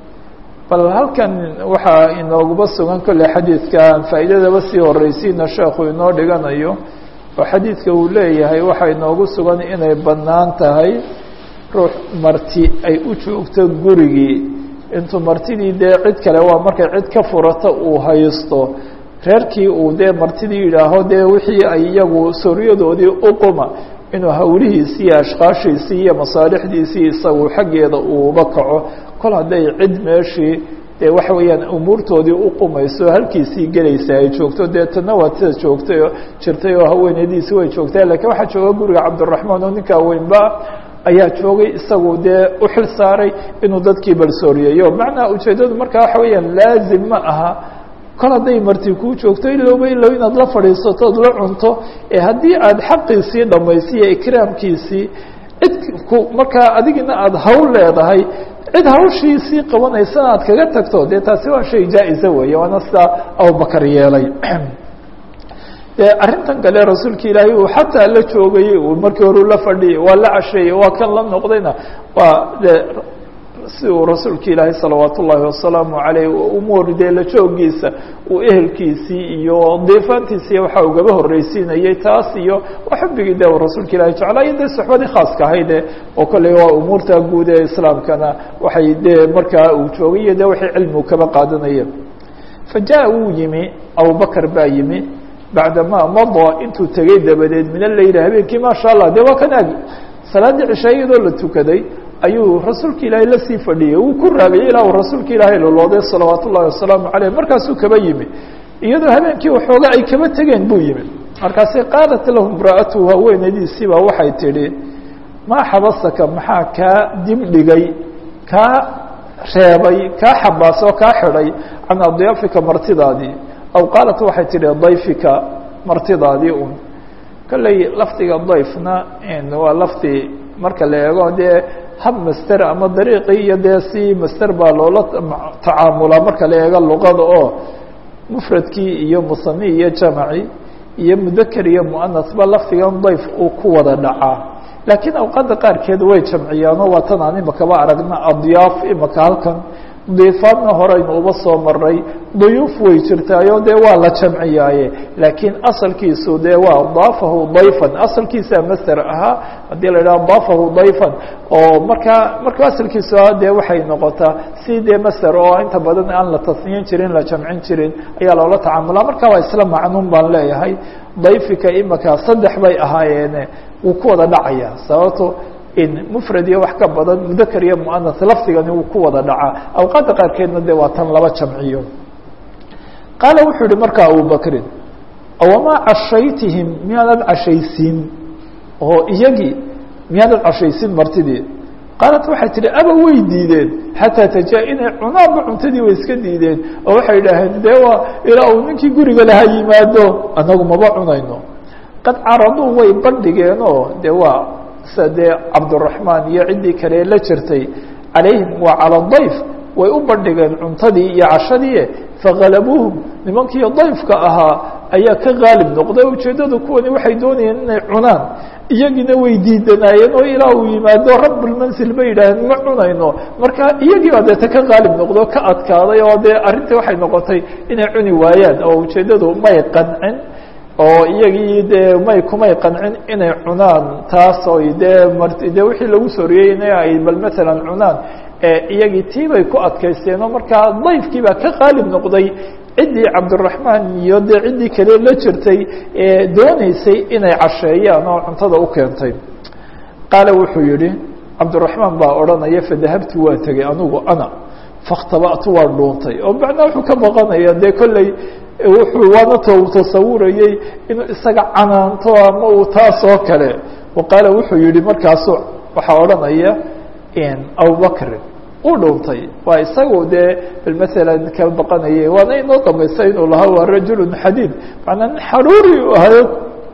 bal halkan waxaa inooguba sugan kolley xadiidka aan faa'iidadaba sii horeysiina sheekhu inoo dhiganayo oo xadiidka uu leeyahay waxaa inoogu sugan inay bannaan tahay ruux marti ay u joogto gurigii intuu martidii dee cid kale waa markay cid ka furata uu haysto reerkii uu dee martidii yidhaaho dee wixii ay iyagu sooryadoodii uquma inuu hawlihiisii iyo ashkaashiisii iyo masaalixdiisii isagu xaggeeda uuba kaco kol hadday cid meeshii dee waxa weeyaan umuurtoodii uqumayso halkiisii gelaysa ay joogto dee tana waa sida joogtay oo jirtay oo haweeneydiisi way joogtay lakiin waxaa jooga guriga cabdiraxmaan oo ninkaa weynba ayaa joogay isagu dee u xil saaray inuu dadkii balsooriyeeyo macnaa ujeeddadu markaa waxa weeyaan laazim ma aha kol hadday marti kuu joogto ilowba ilow inaad la fadhiisato od la cunto ee haddii aad xaqiisii dhammaysiiyo ikraamkiisii cid ku markaa adigina aada hawl leedahay cid hawshiisii qabanaysana aad kaga tagto dee taasi waa shay jaa-isa weeye waana sidaa abubakar yeelay dee arrintan kale rasuulka ilaahay uu xataa la joogayey uu markii hore la fadhiyay waa la casheeyey waa kan la noqdayna waa de si uu rasuulka ilaahay salawaat ullaahi wasalaamu aleyh umuur dee la joogiisa uu ehelkiisii iyo diifaantiisii waxaa ugaba horreysiinayey taas iyo waa xubigii de rasuulka ilahi jeclaa iyo dee suxbadii khaaska ahayde oo kolley waa umuurta guud ee islaamkana waxay dee markaa uu joogay iyo de waxay cilmigu kaba qaadanayeen fajaءa wuu yimi abubakr baa yimi bacdamaa madaa intuu tegey dabadeed min aleyl habeenkii maasha allah dee waa kan agi salaaddii cishaa iyadoo la tukaday ayuu rasuulka ilaahay lasii fadhiyey wuu ku raagayay ilaa uu rasuulka ilaahay lolooday salawaat ullahi wasalaamu caleyh markaasuu kaba yimi iyadoo habeenkii waxooga ay kaba tegeen buu yimi markaasay qaalat lahu imra'atuhu haweenaydiisiibaa waxay tidhi maa xabasaka maxaa kaa dibdhigay kaa reebay kaa xabaasoo kaa xidhay can adyaafika martidaadii aw qaalat waxay tidhi dayfika martidaadii un kolley lafdiga dayfna waa lafdi marka la eego dee hab master ama dariiqii iyo dee si master baa loola tacaamulaa marka la eego luqada oo mufradkii iyo musani iyo jamaci iyo mudaker iyo muanasba lafdigan dayf uu ku wada dhacaa laakiin awqaadda qaarkeed way jamciyaanoo waa tan aan imakaba aragna adyaaf imaka halkan diifaadna horeynu uba soo maray duyuuf way jirtaayo dee waa la jamciyaaye laakiin asalkiisu dee waa daafahu dayfan asalkiisaa master ahaa haddii la idhaha daafahu dayfan oo markaa marka asalkiisu ah dee waxay noqotaa si dee master oo inta badan aan la tasniyin jirin la jamcin jirin ayaa loola tacaamulaa marka waa isla macnuun baan leeyahay dayfika imaka saddex bay ahaayeene wuu ku wada dhacaya sababto in mfrad iyo wax ka badan mudakr iyo muanas lafdigani wuu ku wada dhacaa awqaadda qaarkeedna de waa tan laba jamciyo qaala wuxuu yihi markaa abubakrin awamaa cashaytihim miyaanad cashaysiin oo iyagii miyaanad cashaysiin martidii qaalat waxay tihi aba way diideen xataa tajaa inay cunaanba cuntadii way iska diideen oo waxay idhaaheen dee waa ilaa uu ninkii guriga laha yimaado anagu maba cunayno qad caraduu way bandhigeenoo de waa sida dee cabduraxmaan iyo ciddii kale la jirtay calayhim waa cala dayf way u bandhigeen cuntadii iyo cashadii fagalabuuhum nimankii dayfka ahaa ayaa ka qaalib noqday ujeeddadu kuwani waxay doonayeen inay cunaan iyagiina way diidanaayeen oo ilaa uu yimaado rabbulmansil bay yidhaaheen ma cunayno marka iyagii baa deeta ka qaalib noqdo ka adkaaday oo dee arrintii waxay noqotay inay cuni waayaan oo ujeeddadu may qancin oo iyagii dee may kumay qancin inay cunaan taas oy dee mart dee wixii lagu soriyey in ay bal matalan cunaan iyagii tii bay ku adkaysteen oo markaa dayfkii baa ka qaalib noqday ciddii cabdiraxmaan iyo dee ciddii kale la jirtay ee dooneysay inay casheeyaan oo cuntada u keentay qaala wuxuu yihi cabdiraxmaan baa odhanaya fadahabtu waa tegey anugu ana fakhtaba'tu waa dhuuntay oo macnaa wuxuu ka baqanaya dee kolley wuxuu waana to tasawurayey inuu isaga canaanto ama uu taas oo kale wa qaala wuxuu yihi markaasu waxaa odhanaya abubakrin uu dhuuntay waa isagu dee bal maalan ka baqanayay waana inoo dambaysa inuu lahaa waa rajulun xadiid macnaa nin xaruuri u ahayo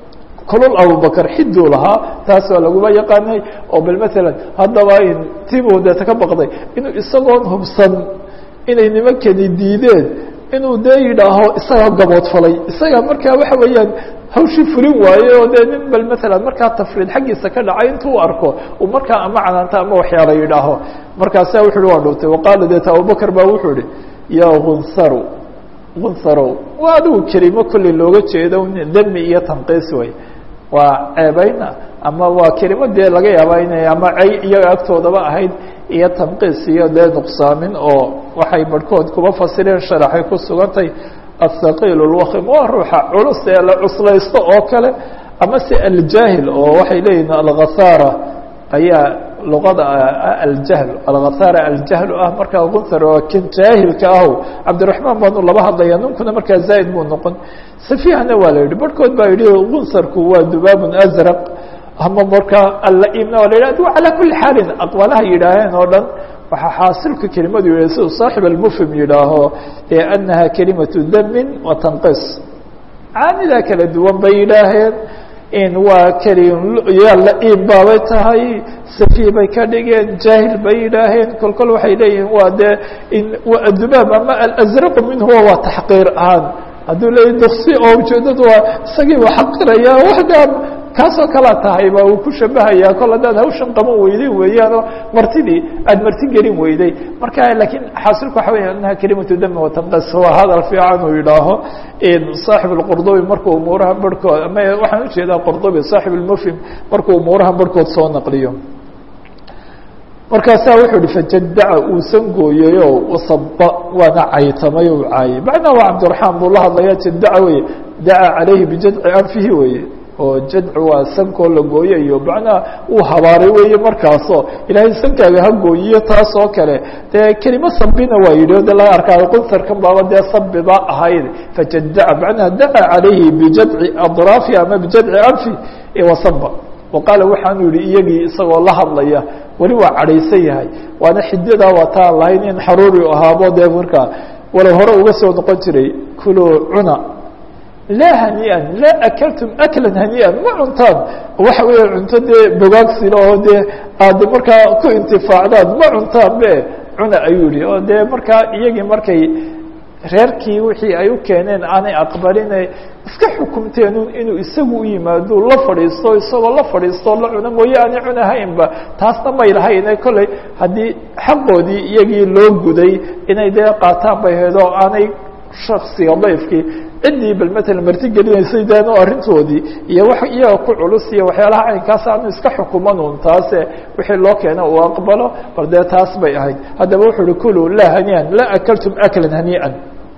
kulul abubakr xiduu lahaa taas waa laguma yaqaanay oo bal maalan haddaba tibuu deeta ka baqday inuu isagoon hubsan inay nimankani diideen inuu dee yidhaaho isaga gaboodfalay isaga markaa waxa weeyaan hawshii fulin waaye oo dee nin bal maalan markaa tafriid xaggiisa ka dhacay intuu arko uu markaa ama canaanta ama waxyaala yidhaaho markaasa wuxu uhi waa dhuutay waqaala deeta abubakr baa wuxuu ihi yaa hunsaru hunsarow waa adigu kelimo kolley looga jeedo demi iyo tanqiis way waa ceebayna ama waa kelimo dee laga yaabaa inay ama cay iyaga agtoodaba ahayd iyo tanqiis iyo dee nuqsaamin oo waxay barhkood kuba fasireen sharaxay ku sugantay athaqiil lwakim waa ruuxa culus ee la cuslaysto oo kale ama se aljaahil oo waxay leeyihin alghasaara ayaa luqada aljahl alghasaara aljahlu ah markaa gunsar oo kan jaahilka aho cabdiraxmaan baanu laba hadlaya ninkuna markaa zaa'id buu noqon safihana waa la yidhi barhkood baa yidhi gunsarku waa dubaabun azraq ama markaa alla-imna waa la yidhi adu calaa kuli xaalin aqwaalaha yidhaaheen oo dhan waxaa xaasilka kelimadu yihi siduu saaxib almufhim yidhaaho ee anaha kelimatu damin wa tanqis caanidaa kala duwan bay yidhaaheen in waa keliya la-im baabay tahay safi bay ka dhigeen jaahil bay yidhaaheen kol kol waxay leeyihiin waa dee in dubaab ama alazraqu minhuwa waa taxqiir ahaan hadduu leeyahy duksi oo ujeedadu waa isagii waa xaqiraya waxdaa kaasoo kalaa tahay ba uu ku shabahayaa kol haddaad hawshan qaban weyday weeyaanoo martidii aada marti gelin weyday marka lakiin xaasilku waxa weya anaha kelimatu dami watanqas waa hadal fiican uu yidhaaho saaxib اlqurdubi markuu umuuraha barhkood ama waxaan ujeedaa qurdubi saaxib اlmufhim markuu umuuraha barhkood soo naqliyo markaasaa wuxuu ihi fajadaca uusan gooyayo wasaba waana caytamay u caayay macnaa waa cabdiraxmaan buu la hadlaya jadaca weye daca calayhi bijadci anfihi weye oo jadcu waa sankoo la gooye iyo macnaha uu habaaray weeye markaasoo ilaahay sankaaga ha gooyiyo taas oo kale dee kelimo sabina waa yidhi o de laga arkaayo qunsarkan baaba dee sabiba ahayd fajadaca macnaha daca calayhi bijadci adraafi ama bijadci anfi wasaba wa qaala waxaanu yihi iyagii isagoo la hadlaya weli waa cadhaysan yahay waana xidadaa waataan lahayn in xaruuri ahaabo dee markaa walow hore uga soo noqon jiray kuluu cuna laa hanii'an laa akaltum aklan hanii'an ma cuntaan waxa weeye cunto dee bogaagsila oo dee aad markaa ku intifaacdaan ma cuntaan be cuna ayuu yihi oo dee markaa iyagii markay reerkii wixii ay u keeneen aanay aqbaline iska xukumteenun inuu isagu u yimaado la fadhiisto isagoo la fadhiisto la cuno mooye aanay cunahaynba taasna may lahayne kolley haddii xaqoodii iyagii loo guday inay dee qaataan bay ahayd oo aanay shaksiga dayfkii ciddii bal matalan marti gelinaysay deen arrintoodii iyo wax iyaga ku culus iyo waxyaalaha caynkaas aanu iska xukumanun taase wixii loo keena uu aqbalo bal dee taas bay ahayd haddaba wuxuu uhi kuluu laa hanii'an laa akaltum aklan hanii'an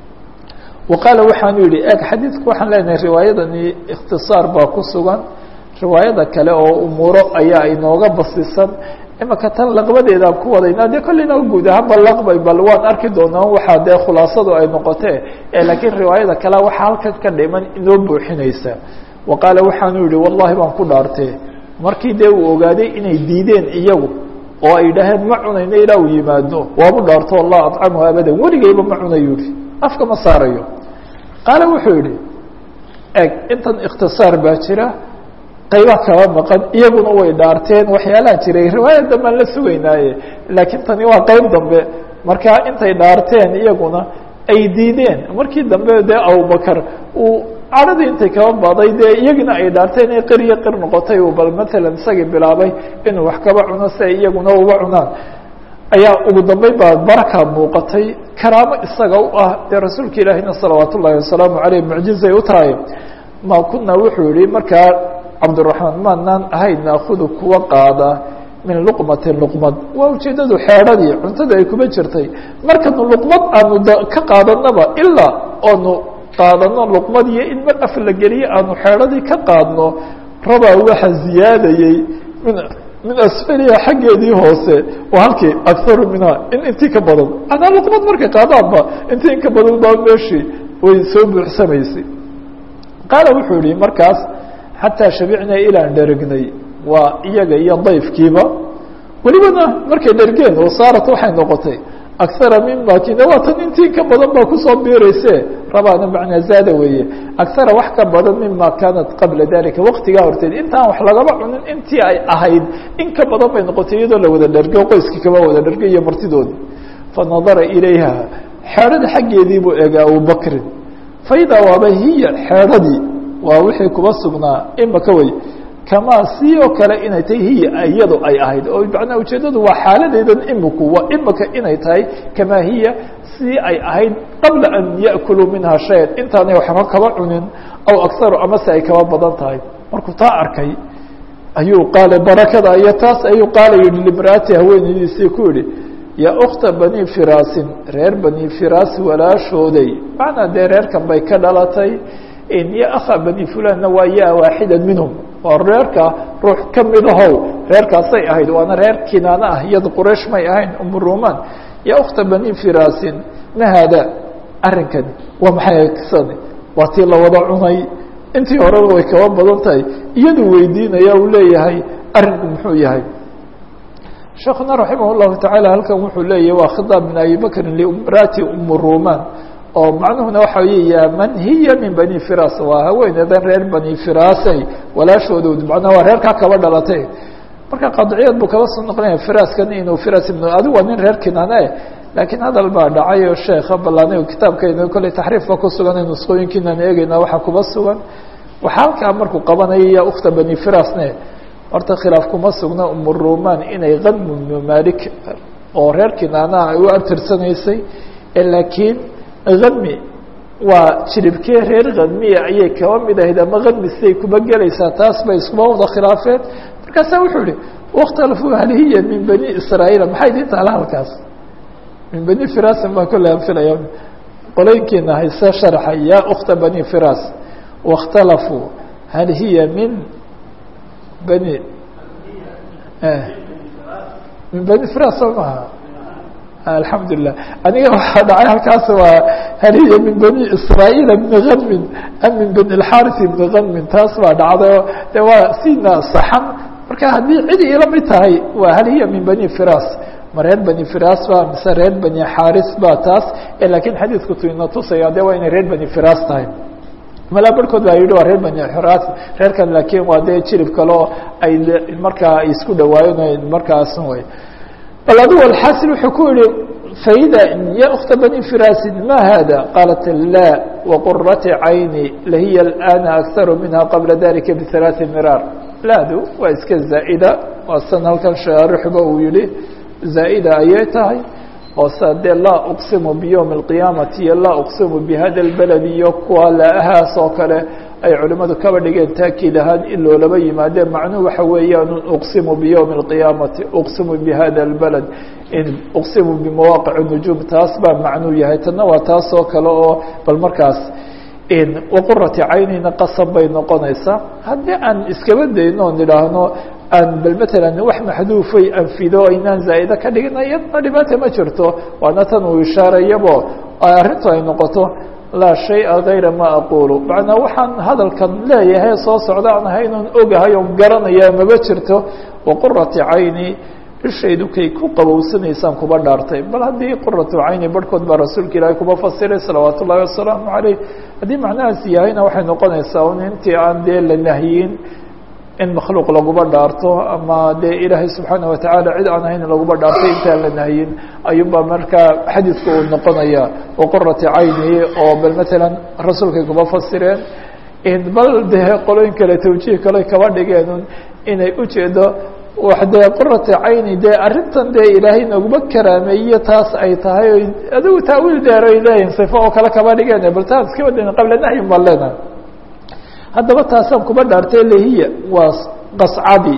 wa qaala waxaanu yihi eg xadiidku waxaan leenahay riwaayadani ikhtisaar baa ku sugan riwaayada kale oo umuuro ayaa inooga basisan imaka tan laqbadeedaan ku wadaynaa dee kolleyna guud ahaanba laqbay bal waan arki doonaa waxaa dee khulaasadu ay noqotee laakiin riwaayada kale waxaa halkan ka dhiman inoo buuxinaysa wa qaala waxaanu yihi wallahi baan ku dhaartee markii dee uu ogaaday inay diideen iyagu oo ay dhaheen ma cunayno ilaa uu yimaado waabu dhaarto allah adcamuhu abadan weligayba ma cunayu yihi afka ma saarayo qaala wuxuu yihi eg intan ikhtisaar baa jira qayba kaba maqan iyaguna way dhaarteen waxyaalaha jiray riwaayad dambaan la sugaynaaye laakiin tani waa qayb dambe markaa intay dhaarteen iyaguna ay diideen markii dambe dee abubakar uu cadhadii intay kaba baday dee iyagina ay dhaarteen ee qir iyo qir noqotay uu bal matalan isagii bilaabay inuu wax kaba cuno si ay iyaguna uga cunaan ayaa ugu dambeyn baa baraka muuqatay karaamo isaga u ah dee rasuulka ilaahina salawaat ullahi wasalaamu aleyh mucjizay u tahay ma kuna wuxuu yihi markaa cabdiraxmaan maanaan ahayn naakudu kuwa qaada min luqmatin luqmad waa ujeedadu xeedhadii cuntada ay kuma jirtay markanu luqmad aanu ka qaadanaba ilaa oonu qaadano luqmad iyo in mar af la geliye aanu xeedhadii ka qaadno rabaa waxa ziyaadayey min min asfaliha xaggeedii hoose waa halkii akaru minha in intii ka badan anaa luqmad markay qaadaanba intii in ka badan baa meeshii way soo buuxsamaysay qaala wuxuu yihi markaas xataa shabicnaa ilaan dheregnay waa iyaga iyo dayfkiiba welibana markay dhergeen wasaarat waxay noqotay akara mima kina waa tan intii ka badan baa kusoo biirayse rabaana macnaa zaada weeye akara wax ka badan mima kaanat qabla dalika waqtigaa horteed intaan wax lagaba cunin intii ay ahayd in ka badan bay noqotay iyadoo la wada dhergo qoyskii kaba wada dhergo iyo martidoodii fanadara ilayha xeedhada xaggeedii buu eegay abubakrin faidaa waaba hiya xeedhadii waa wixii kuba sugnaa imaka wey kamaa si oo kale inay tahay hiya iyado ay ahayd oo macnaa ujeeddadu waa xaaladeedan imiku waa imika inay tahay kamaa hiya si ay ahayd qabla an ya'kuluu minha shayan intaanay waxba kaba cunin aw akharu ama se ay kaba badan tahay markuu taa arkay ayuu qaala barakada iyo taas ayuu qaala yihi limraati haweenaydiisii ku yihi yaa ukta bani firaasin reer bani firaas walaashooday macnaa dee reerkan bay ka dhalatay ya akha bani fulanna waa ya waaxida minhum waa reerka ruux ka mid ahow reerkaasay ahayd waana reer kinaana ah iyada quraysh may ahayn umuruman ya ukta bani firaasin ma haada arrinkani waa maxay sani waa tii la wada cunay intii horeba way kaba badan tahay iyaduu weydiinaya uu leeyahay arrinku muxuu yahay sheekuna raximah llahu tacaala halkan wuxuu leeyahy waa khitaab min abi bakrin limraati umuruman oo macnuhuna waxa wey ya man hiya min bani firas waa haweeneedan reer bani firasay walaashoodood macnaha waa reerkaa kaba dhalatay marka qadciyaed buu kaba soo noqonaya firaskan inuu firas ibn adigu waa nin reer kinaane laakiin hadal baa dhacay oo sheekha balaanigo kitaabkayna kolley taxriifba ku sugan in nusqooyinkiinaan eegeyna waxaa kuba sugan waxaa halkaa markuu qabanaya ya ukta bani firasne horta khilaaf kuma sugna umuruman inay kadmu ibnu malik oo reer kinaanaha ay u abtirsanaysay laakiin kadmi waa jiribkee reer kadmiya ayay kaba mid ahayd ama kadmi siday kuba gelaysaa taas bay iskuba wada khilaafeen markaasaa wuxuu yihi wakhtalafuu hal hiya min bani israa'iila maxay idin taala halkaas min bani firasin baan kolle aan filaya qolooyinkiina hayse sharxa yaa ukta bani firas waاkhtalafuu hal hiya min bani min bani firas soo maha alxamdu lilah aniga waxaa dhacay halkaas waa hal hiya min bani israa'iila bni gamin am min bani اlxarisi bni gamin taas baa dhacday o de waa sina saxan marka haddii cid ila mid tahay waa hal hiya min bani firas ma reer bani firas ba mise reer bani xaris ba taas lakiin xadiidku tu ina tusaya de waa inay reer bani firas tahay malaa barhkood baa yidhi waa reer bani firas reerkan laakiin waa dee jirib kale oo ay markaa ay isku dhawaayeen markaas way bal adigu alxasil wuxuu ku yihi faida ya ukta bani firasin ma hada qaalat la waqurati cayni lahiya alana akharu minha qabla dalika bihalaaثi miraar laadu waa iska zaa'ida waa san halkan shaarixba uu yihi zaa'ida ayay tahay oo sa dee laa uqsimu biyowmi اlqiyaamati iyo laa uqsimu bihada اlbaled iyo kuwa laahaas oo kale ay culimmadu kaba dhigeen taakiid ahaan in loolaba yimaadeen macnuhu waxa weeyaan uqsimu biyowmi اlqiyaamati uqsimu bihada اlbaled in uqsimu bimawaaqic nujuum taas baa macnuu yahay tanna waa taas oo kale oo bal markaas waqurati caynina qasab bay noqonaysaa haddii aan iskaba dayno on idhaahno aan bal matalan wax maxduufay anfido aynaan zaa'ida ka dhigina iyadna dhibaata ma jirto waana tan uu ishaarayabo arrintu ay noqoto laa shaya gayra ma aqulu macnaa waxaan hadalkan leeyahay soo socda aan ahaynon ogahay oon garanaya maba jirto waqurati cayni ishaydu kay ku qabowsanaysaan kuba dhaartay bal haddii quratu cayni barhkood baa rasuulka ilaahay kuba fasiray salawaat ullahi wasalaamu caleyh haddii macnahaas yahayna waxay noqonaysaa un intii aan dee la nahyin in makhluuq laguba dhaarto ama dee ilaahay subxaana watacaala cid aan ahayn laguba dhaarto intaan la nahyin ayuunbaa markaa xadiidka uu noqonaya waqurati cayni oo bal matalan rasuulkay kuba fasireen bal dee qolooyin kale tawjiih kale kaba dhigeen inay ujeedo wax dee qurata cayni dee arrintan dee ilaahay naguma karaameeye taas ay tahay o adigu taawiil dheer ay leeyihin sifo oo kale kaba dhigeen bal taas iska wadan qabla nahyin baan leenahay haddaba taasaan kuba dhaartay lahiya waa qascadi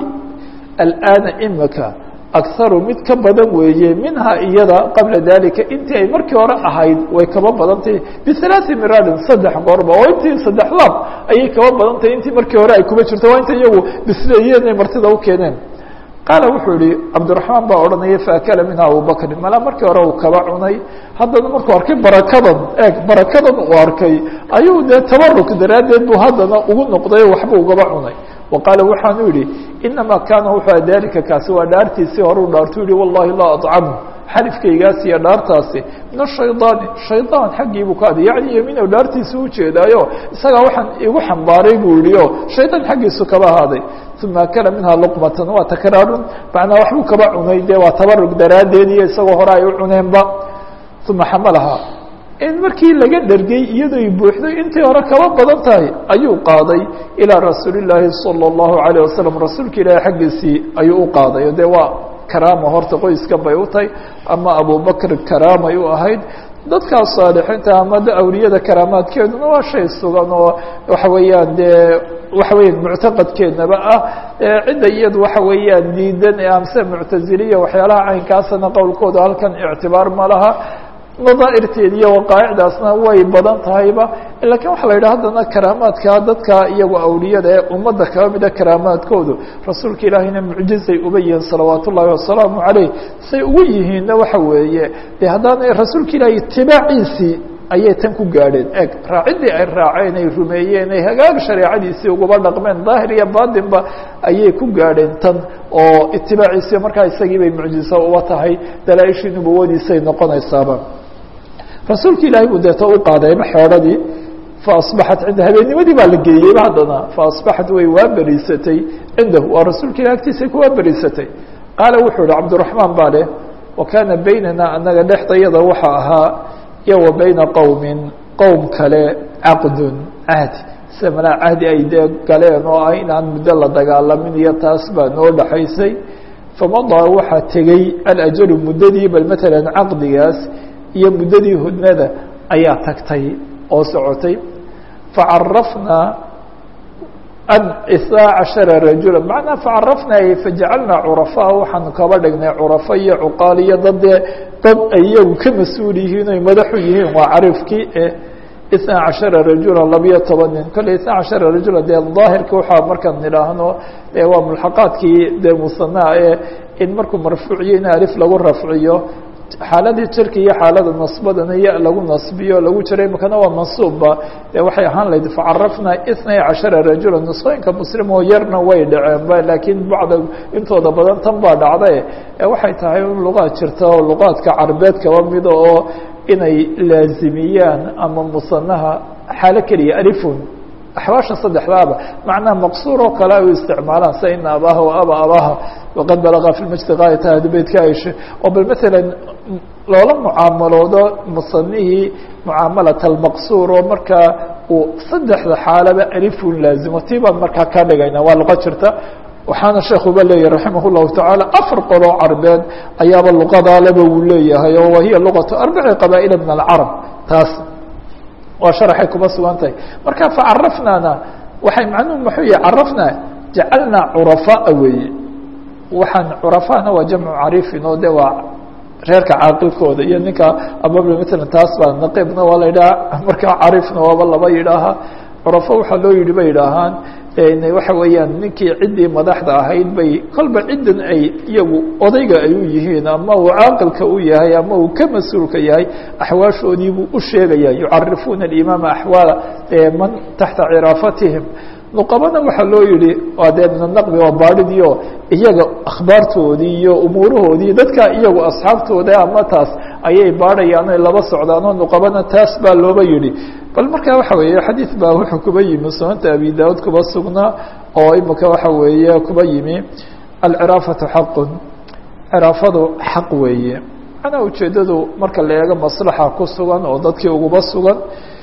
alana imika akharu mid ka badan weeye minhaa iyada qabla dalika intii ay markii hore ahayd way kaba badantahy bihalaaثi miraadin saddex goorba oo intii saddex laab ayay kaba badantahy intii markii hore ay kuba jirto waa inta iyagu bisleeyeen ay martida u keeneen qaala wuxuu yihi cabdiraxmaan baa odhanaya faakala minha abubakrin malaa markii hore uu kaba cunay haddana markuu arkay barakadan eeg barakadan uu arkay ayuu dee tabaruk daraaddeed buu haddana ugu noqday waxba ugaba cunay wa qaala waxaanu yihi inamaa kaana wuxuu dalika kaasi waa dhaartiisii horeu dhaartu yihi wallahi laa acamhu xalifkaygaas iyo dhaartaasi min ashaydaani shaydaan xaggii buu ka aday yacni yamiinow dhaartiisa ujeedaayo isagaa waxaan igu xambaaray buu yihi o shaydaan xaggiisu kaba ahaaday uma akala minhaa luqmatan waa takraarun macnaa waxbuu kaba cunay dee waa tabarug daraaddeed iyo isagoo hore ay u cuneenba uma xamalahaa in markii laga dhergay iyadoo buuxday intii hore kaba badan tahay ayuu qaaday ilaa rasuuli llaahi salى اllahu alayه wasalam rasuulka ilaahi xaggiisii ayuu u qaaday dee waa karaama horta qoyskan bay u tahay ama abubakr karaamay u ahayd dadkaas saalixiinta ama awliyada karaamaadkeeduna waa shay sugan oo waxa weeyaan dee waxa weya muctaqadkeednaba ah cidda iyadu waxa weeyaan diidan ee amse muctaziliya waxyaalaha caynkaasana qowlkooda halkan ictibaar ma laha nadaa'irteed iyo waqaa'icdaasna way badan tahayba lakiin waxa la yidhaha haddana karaamaadka dadka iyagu awliyada ee ummadda kaba mida karaamaadkoodu rasuulka ilaahayna mucjizay uba yihiin salawaat ullaahi wasalaamu caleyh say ugu yihiinna waxa weeye de haddaana rasuulka ilaahay itibaaciisii ayay tan ku gaadheen eg raaciddii ay raaceen ay rumeeyeen ay hagaag shareecadiisii uguba dhaqmeen daahir iyo baatinba ayay ku gaadheen tan oo itibaaciisii markaa isagii bay mucjiso uba tahay dalaa-ishii nubuwadiisay noqonaysaaba rasuulka ilaahay buu deeto u qaadayba xeedhadii faasbaxat cinda habeennimadii baa la geeyeyba haddana faasbaxat way waa beriisatay cindahu waa rasuulka ilah agtiisay kuwaa beriisatay qaala wuxuu ihi cabdiraxmaan baa leh wa kaana baynana anaga dhexdayada waxa ahaa iyo wa bayna qowmin qowm kale caqdun cahdi sida malaa cahdi ay dee galeen oo ah inaan muddo la dagaalamin iyo taas baa noo dhaxaysay famadaa waxaa tegey alajalu muddadii bal matalan caqdigaas iyo muddadii hudnada ayaa tagtay oo socotay facarafnaa an isnaa cashara rajula macnaa facarafnaa fajacalnaa curafaa waxaanu kaba dhignay curafo iyo cuqaal iyo dadee dad ay iyagu ka mas-uul yihiin oy madaxu yihiin waa carifkii isnaa cashara rajula labiyo toban nin kolley isnaa cashara rajula dee daahirka waxaa markaan nidhaahno e waa mulxaqaadkii dee musanaa ee in markuu marfuuciyo in alif lagu rafciyo xaaladii jirka iyo xaalada nasbadana ya lagu nasbiyo lagu jiray makana waa mansuubba e waxay ahaan lahayd facarafnaa itnay cashara rajula nusqooyinka muslim oo yarna way dhaceenba laakiin bacda intooda badan tan baa dhacday e waxay tahay in luqaad jirta oo luqaadka carbeed kaba mida oo inay laazimiyaan ama musanaha xaalo keliya alifun axwaasha saddexdaaba macnaha maqsuur oo kale ay u isticmaalaan sida ina abaha wa aba abaha waqad balaga fi lmajdi gaayata ahdi beytka aisha oo bal maalan loola mucaamaloodo musanihii mucaamalat almaqsuur oo markaa uu saddexda xaalaba alifun laazimo tii baan markaa ka dhigayna waa luqa jirta waxaana sheekuba leeyahy raximah llahu tacaala afar qoloo carbeed ayaaba luqadaaleba uu leeyahay oo wahiya luqatu arbaci qabaa'ila min alcarab taas waa sharaxay kuma sugan tahay marka facarafnaana waxay macnuhu muxuu yahay carafnaa jacalnaa curafaa weeye waxaan curafana waa jamcu carifin oo de waa reerka caaqilkooda iyo ninka amabl matalan taas baa naqiibna waa la yidhaha markaa carifna waaba laba yidhaaha curafo waxaa loo yidhi bay yidhaahaan waxa weeyaan ninkii ciddii madaxda ahayd bay kolba ciddan ay iyagu odayga ay u yihiin ama uu caaqilka u yahay ama uu ka mas-uulka yahay axwaashoodii buu u sheegaya yucarifuuna alimaama axwaala man taxta ciraafatihim nuqabana waxaa loo yihi waa dee min anaqbi waa baadhidio iyaga akhbaartoodii iyo umuurahoodii dadka iyagu asxaabtooda ama taas ayay baadhayaan ay laba socdaan oo nuqabana taas baa looba yihi bal marka waxa weeye xadiid baa wuxuu kuba yimi sunanta abi daud kuba sugnaa oo imika waxa weeye kuba yimi alciraafatu xaqun ciraafadu xaq weeye macnaa ujeedadu marka la eego maslaxa ku sugan oo dadkii uguba sugan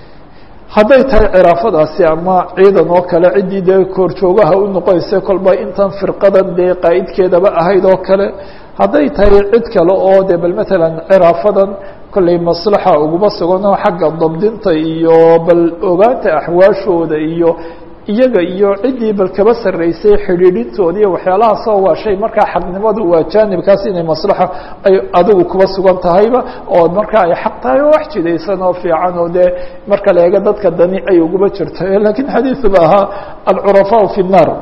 hadday tahay ciraafadaasi ama ciidan oo kale ciddii dee koorjoogaha u noqonaysa kolba intan firqadan dee qaa'idkeedaba ahayd oo kale hadday tahay cid kale oo de bal matalan ciraafadan kollay maslaxa uguma suganoo xagga dabdinta iyo bal ogaanta axwaashooda iyo iyaga iyo ciddii bal kaba sarreysay xidhiidhintooda iyo waxyaalahaasoo waa shay markaa xaqnimadu waa jaanibkaas inay maslaxa ay adigu kuba sugan tahayba oo markaa ay xaq tahay oo wax jidaysan oo fiican oo dee marka la eego dadka dani ay uguba jirto lakiin xadiidu ba ahaa alcurafaau fi nnaar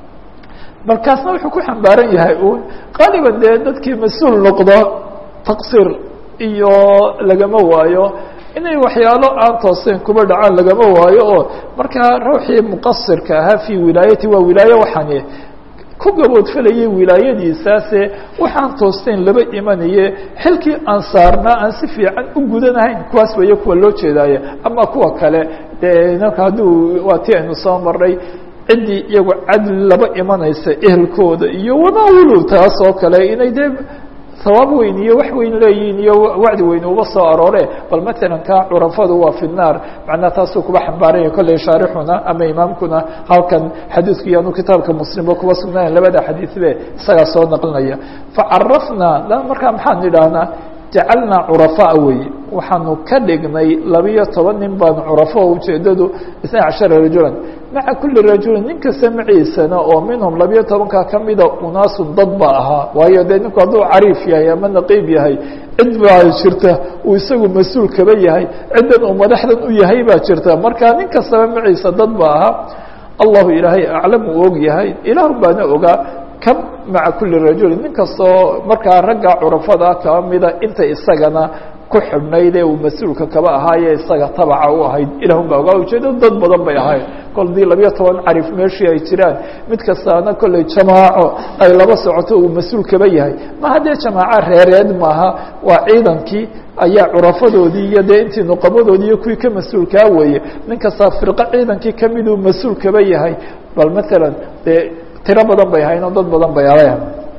markaasna wuxuu ku xambaaran yahay uun qaaliban dee dadkii mas-uul noqdo taqsiir iyo lagama waayo inay waxyaalo aan tooseyn kuba dhacaan lagama waayo oo markaa ruuxii muqasirka ahaa fii wilaayati waa wilaayo waxaani ku gaboodfalayay wilaayadiisaase waxaan toosteyn laba imanaye xilkii aan saarnaa aan si fiican u gudanahayn kuwaas weeye kuwa loo jeedaaye ama kuwa kale dee naka hadduu waa ti aynu soo marnay ciddii iyagu cadli laba imanaysa ehelkooda iyo wanaawulu taas oo kale inay dee sawaab weyn iyo wax weyn leeyihiin iyo wacdi weyn uba soo aroore bal matalan ka curafadu waa fi naar macnaha taasuu kuba xambaaranya kolley shaarixuna ama imaamkuna halkan xadiidku iyaanu kitaabka muslimba kuba sugnayn labada xadiidbe isagaa soo naqlinaya facarafnaa markaa maxaan idhaahnaa jacalnaa curafaa weeye waxaanu ka dhignay labiyo toban nin baanu curafo ujeedadu isna cashara rajulan maca kuli rajulin nin kasta maciisana oo minhum labiyo tobankaa kamida unaasun dad ba ahaa waayo dee ninku hadduu cariif yahay ama naqiib yahay cid baa jirta uu isagu mas-uul kaba yahay ciddan uu madaxdan u yahay baa jirta marka nin kastaba maciisa dad ba ahaa allahu ilaahay aclam uu og yahay ilaah baana ogaa kam maca kuli rajulin nin kastoo markaa ragga curafada kaba mida inta isagana ku xidhnayd ee uu mas-uulka kaba ahaaye isaga tabaca u ahayd ilahun baa ogaa ujeedadu dad badan bay ahayd kol dii labiyo toban carif meeshii ay jiraan mid kastaana kolley jamaaco ay laba socoto uu mas-uul kaba yahay ma haddee jamaaco reereed maaha waa ciidankii ayaa curafadoodii iyo dee intii nuqabadoodii iyo kuwii ka mas-uulkaa weeye nin kastaa firqo ciidankii kamiduu mas-uul kaba yahay bal matalan dee tiro badan bay ahayn oo dad badan bay ahayn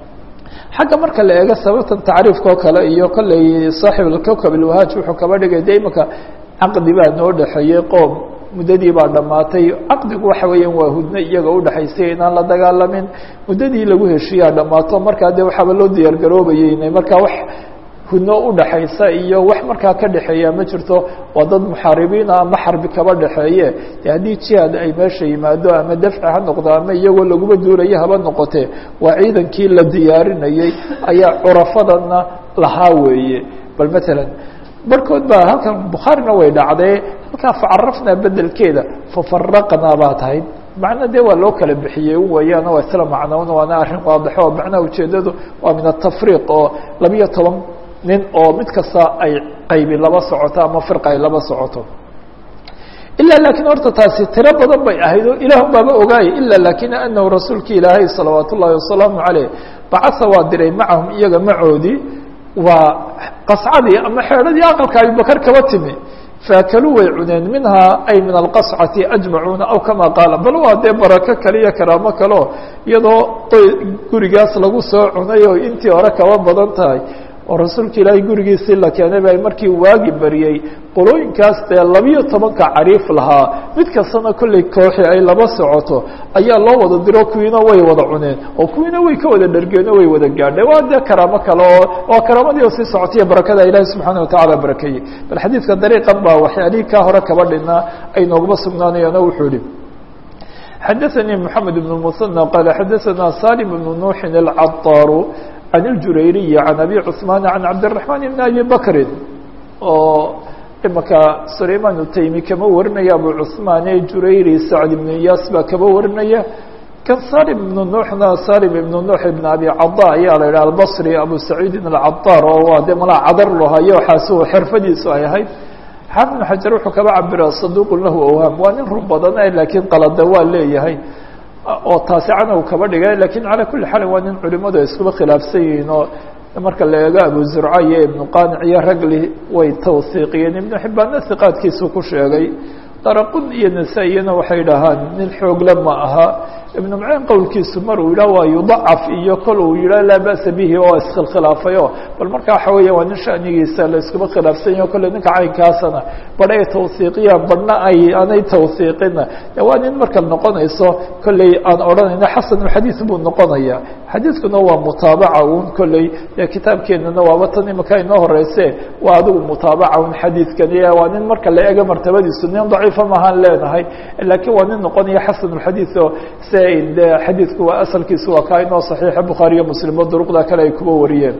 xagga marka la eego sababtan tacriifka oo kale iyo kolley saaxib alkowkab alwahaaj wuxuu kaba dhigay de imika caqdi baa noo dhexeeyey qoom muddadii baa dhammaatay caqdigu waxa weeyaan waa hudno iyaga udhexaysay inaan la dagaalamin muddadii lagu heshiiyaa dhammaato markaa de waxaaba loo diyaar garoobayay inay markaa wax huno udhaxaysa iyo wax markaa ka dhexeeya ma jirto waa dad muxaaribiina ama xarbi kaba dhexeeye de haddii jihaad ay meesha yimaado ama dafci ha noqdo ama iyagoo laguma duulayo haba noqotee waa ciidankii la diyaarinayey ayaa curafadana lahaa weeye bal matalan barkood baa halkan bukhaarina way dhacdee halkaa facarafnaa bedelkeeda fafaraqnaa baa tahay macna dee waa loo kala bixiyey wayaan waa isla macnown waana arrin waadixo oo macnaha ujeedadu waa min atafriiq oo labiyo toban nin oo mid kasta ay qaybi laba socoto ama firqa ay laba socoto ilaa laakiin horta taasi tiro badan bay ahayd oo ilaah baaba ogaayay ila lakin anahu rasuulki ilaahay salawaat ullahi wasalaamu caleyh bacasa waa diray macahum iyaga macoodii waa qascadii ama xeedhadii aqalka abibakar kaba timi faakaluu way cuneen minhaa ay min alqascati ajmacuuna aw kama qaala bal waa dee barako kale iyo karaamo kaleo iyadoo gurigaas lagu soo cunay oo intii hore kaba badan tahay oo rasuulka ilaahay gurigiisii la keenay ba markii waagi bariyey qolooyinkaas dee labiyo tobanka cariif lahaa mid kastana kollay kooxi ay laba socoto ayaa loo wada diro kuwiina way wada cuneen oo kuwiina way ka wada dhargeen oo way wada gaadheen waa dee karaamo kale oo waa karaamadii oo sii socotaiyo barakada ilaahi subxaana watacaala barakeeyey bal xadiidka dariiqan baa waxyaalihii kaa hore kaba dhinaa ay nooguma sugnaanayaan oo wuxuu ihi xadaثnي محamed بن المثنى qال xadaثna saلم بن نوحi الcaطاr عن الجurayriي عن أbي cثمان عن cabدالرحمن بن أbي bكri oo imaka سlayman الtaymi kama warinaya abu cثmaan ee jurayri sacd بن iyas baa kaba warinaya kan salim بن nuuxna salim ibn nuux ibn abi cada ayaa la yidhah albصri abu saciidin الcaطاr oo waa de malaa cadar lahayo xaasu xirfadiisu ay ahayd xaafid بن xajar wuxuu kaba cabira صaduq lahu awhaam waa nin run badan lakiin qalada waa leeyahay oo taasi canow kaba dhigay lakin calى kuli xaal waa nin culimadu ay iskuba khilaafsan yihiin oo marka la eego abu zurca iyo ibnu qanic iyo ragli way tawsiiqiyeen ibnu xibaanna siqaadkiisu ku sheegay daraqun iyo nasa-iyana waxay dhahaan nin xoogle ma aha ibnu macin qowlkiisu mar uu yidhah waa yudacaf iyo kol uu yidhah laa ba'sa bihi oo iskhilkhilaafayo bal marka waxa weya waa nin shanigiisa la iskuba khilaafsan yaho kolle ninka caynkaasana badh ay tawsiiqiyaan badhna ay aanay tawsiiqina waa nin marka noqonayso kolley aan odhanayno xasanulxadiid buu noqonaya xadiidkuna waa mutaabaca un kolley dee kitaabkeenana waaba tan imika inoo horeyse waa adigu mutaabaca un xadiidkani waa nin marka la ega martabadiisu nin daciifa mahaan leenahay laakiin waa nin noqonaya xasanulxadiid oo se de xadiidku waa asalkiisu waa kaa inoo saxiixa bukhaariyo muslim oo duruqda kale ay kuba wariyeen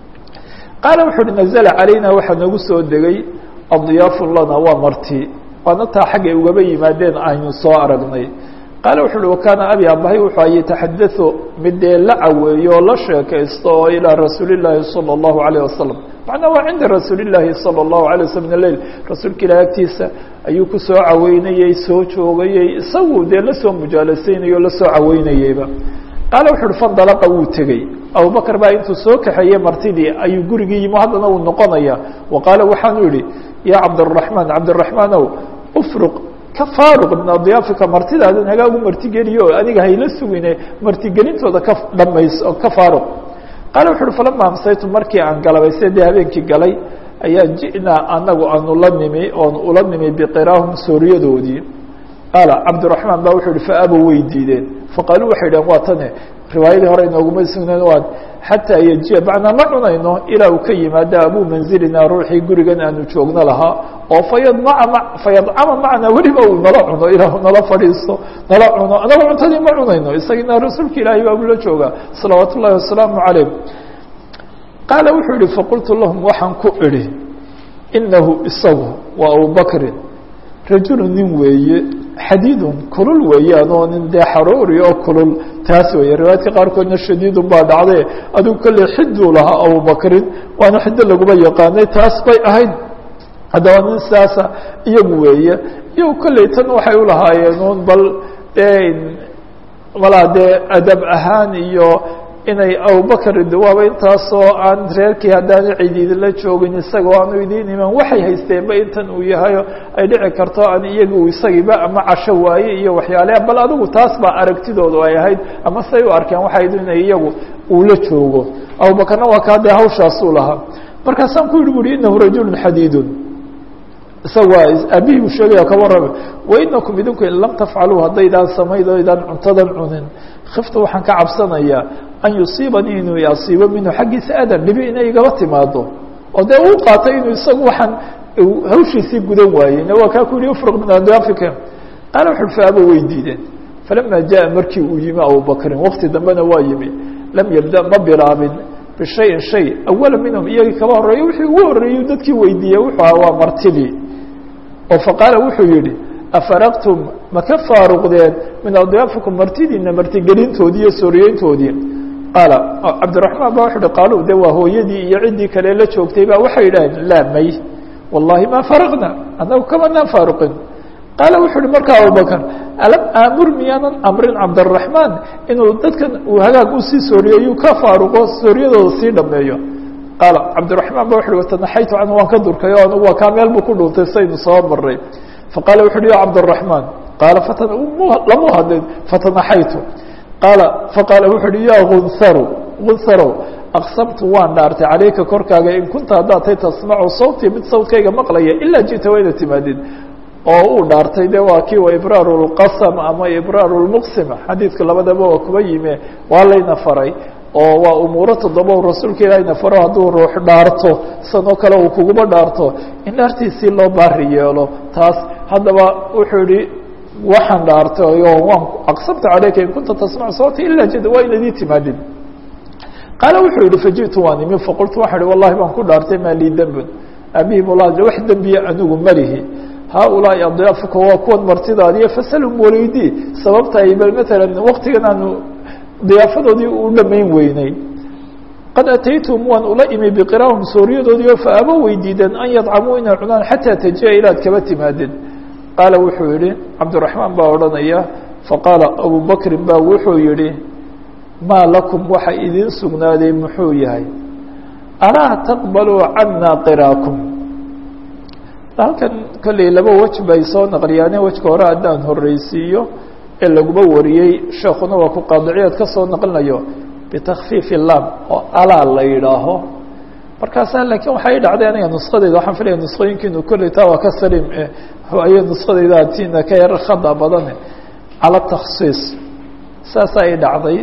qaala wuxu uhi nazla calayna waxaa nagu soo degay adiyaafu lana waa marti waana taa xaggay ugaba yimaadeen aynu soo aragnay qaala wuxu uhi wakaana abi abahay wuxuu ay yataxadau mid dee la caweeyo oo la sheekaysto oo ilaa rasuuli llaahi salى اllahu alayه wasalam macnaa waa cinda rasuuli llaahi salى اllahu alay waslam minaleil rasuulka ilahi agtiisa ayuu ku soo caweynayey soo joogayey isagu dee lasoo mujaalasaynayay o lasoo caweynayeyba qaala wuxu uhi fandalaqa wuu tegey abubakr baa intuu soo kaxeeyey martidii ayuu gurigii yimi haddana uu noqonaya wa qaala waxaanu yihi ya cabdالرaحmaan cabdالرaحmaanow ufruq ka faaruq min adyaafika martidaadan hagaagu martigeliyo oo aniga hayla sugine martigelintooda ka dhamays ka faaruq qaala wuxu uhi falama amsaytu markii aan galabay se dee habeenkii galay ayaa ji'naa anagu aanu la nimi oon ula nimi biqiraahum sooriyadoodii qaala cabdiraحmaan ba wuxuu yihi faabow way diideen faqaaluu waxay dhaheen waa tane riwaayadii hore inooguma sugneen waa xataa yajiya macnaa ma cunayno ilaa uu ka yimaada abuu manzilinaa ruuxii gurigan aanu joogno lahaa oo fayadmaca fayadcama macnaa weliba uu nala cuno ilaahu nala fadhiisto nala cuno anagu cuntadii ma cunayno isagina rasuulka ilaahay baa ula joogaa salawaat ullahi wasalaamu calayh qaala wuxuu yihi faqultu lahum waxaan ku idhi inahu isagu waa abubakrin rajulu nin weeye xadiidun kulul weeyaan oo nin dee xaroori oo kulul taas weeye riwaayadka qaarkoodna shadiidun baa dhacday adigu kolley xiduu lahaa abubakrin waana xido laguma yaqaanay taas bay ahayd haddaba nin sidaasa iyagu weeye iyagu kolley tan waxay ulahaayeen un bal malaa dee adab ahaan iyo inay abubakr waaba intaasoo aan reerkii haddaanu cid idinla joogin isagoo aanu idiin iman waxay haysteenba intan uu yahayo ay dhici karto aan iyagu isagiiba ama casho waaye iyo waxyaaleha bal adigu taas baa aragtidoodu ay ahayd ama say u arkeen waxayd inay iyagu uu la joogo abubakarna waa kaa dee hawshaasuu lahaa markaasaan ku yihi buri inahu rajulu xadiidun isaga waa aabihii buu sheegaya ka warrame wainakum idinku in lam tafcaluu haddaydaan samayd o idaan cuntadan cunin khifta waxaan ka cabsanayaa an yusiibanii inuu asiibo minhu xaggiisa adan dhibi inay igaba timaado oo dee uu qaatay inuu isagu waxaan hawshiisii gudan waayeyna waa kaa ku yihi ufruq min adyaafika qaala wuxu uhi faaba way diideen falama jaa markii uu yimi abubakrin waqti dambena waa yimi lam yabda ma bilaabin bishayin shay awala minhum iyagii kaba horreeya wixii ugu horreeyey dadkii weydiiyey wuxuu aha waa martidii oo faqaala wuxuu yihi afaraqtum ma ka faaruqdeen min adyaafikum martidiina martigelintoodii iyo sooriyeyntoodii qaala cabdiraxmaan ba wuxu uhi qaalu de waa hooyadii iyo ciddii kale la joogtay ba waxay yidhaaheen laa may wallahi ma faraqna annagu kamanaan faaruqin qaala wuxu uhi markaa abubakr alam aamur miyaanan amrin cabdiraxmaan inuu dadkan uu hagaag usii sooriyeeyu ka faaruqo sooriyadooda sii dhameeyo qaala cabdiraxmaan ba wuxu uhi watanaxaytu canhu waan ka durkay o anugu waa kaa meel buu ku dhuuntay saynu soo maray faqaala wuxu uhi ya cabdiraxmaan qaala fatan lamu hadlin fatanaxaytu qaala faqaala wuxu uhi ya gunharu gunharow aqsamtu waan dhaartay calayka korkaaga in kunta haddaad tay tasmacu sawtii mid sawtkayga maqlaya ilaa ji'ta waa inaad timaadid oo uu dhaartay de waa kii wa ibraaru lqasam ama ibraaru lmuqsim xadiidka labadaba waa kuba yime waa layna faray oo waa umuuro toddoba u rasuulka ilaahayna faro hadduu ruux dhaarto sanoo kale uu kuguba dhaarto in dhaartiisii loo baari yeelo taas haddaba wuxuu yihi waxaan dhaartay oo waan aqsamtu calayka in kunta tasmacu sawti ilaa jida waa inadii timaadid qaala wuxuu yihi faji'tu waan imi faqultu waxaan ihi wallahi baan ku dhaartay maa lii dembun aabihim ulah wax dembiya anigu malihi haaulaai adyaafuka waa kuwan martidaadiyo fasalhum waleydii sababta ay bal matalan waktigan aanu diyaafadoodii u dhamayn weynay qad ataytum waan ula imi biqiraahum sooriyadoodii oo faaba weydiideen an yadcamuu inay cunaan xataa tajiya ilaad kaba timaadeen qaala wuxuu yihi cabdiraxmaan baa odhanaya faqaala abubakrin baa wuxuu yihi maa lakum waxa idin sugnaaday muxuu yahay alaa taqbaluu cana qiraakum halkan kolley laba wej bay soo naqliyaane wejka hore haddaan horreysiiyo ee laguma wariyey sheekuna waa ku qaadiciyaad ka soo naqlinayo bitakfiifi lam oo alaa la yidhaaho markaasaa laakiin waxay dhacday aniga nuskadeyda waxaan filaya nuskooyinkiinu kolley taa waa ka saliim ay nuskadeyda atiina ka yar khada badane cala taksiis saasa ay dhacday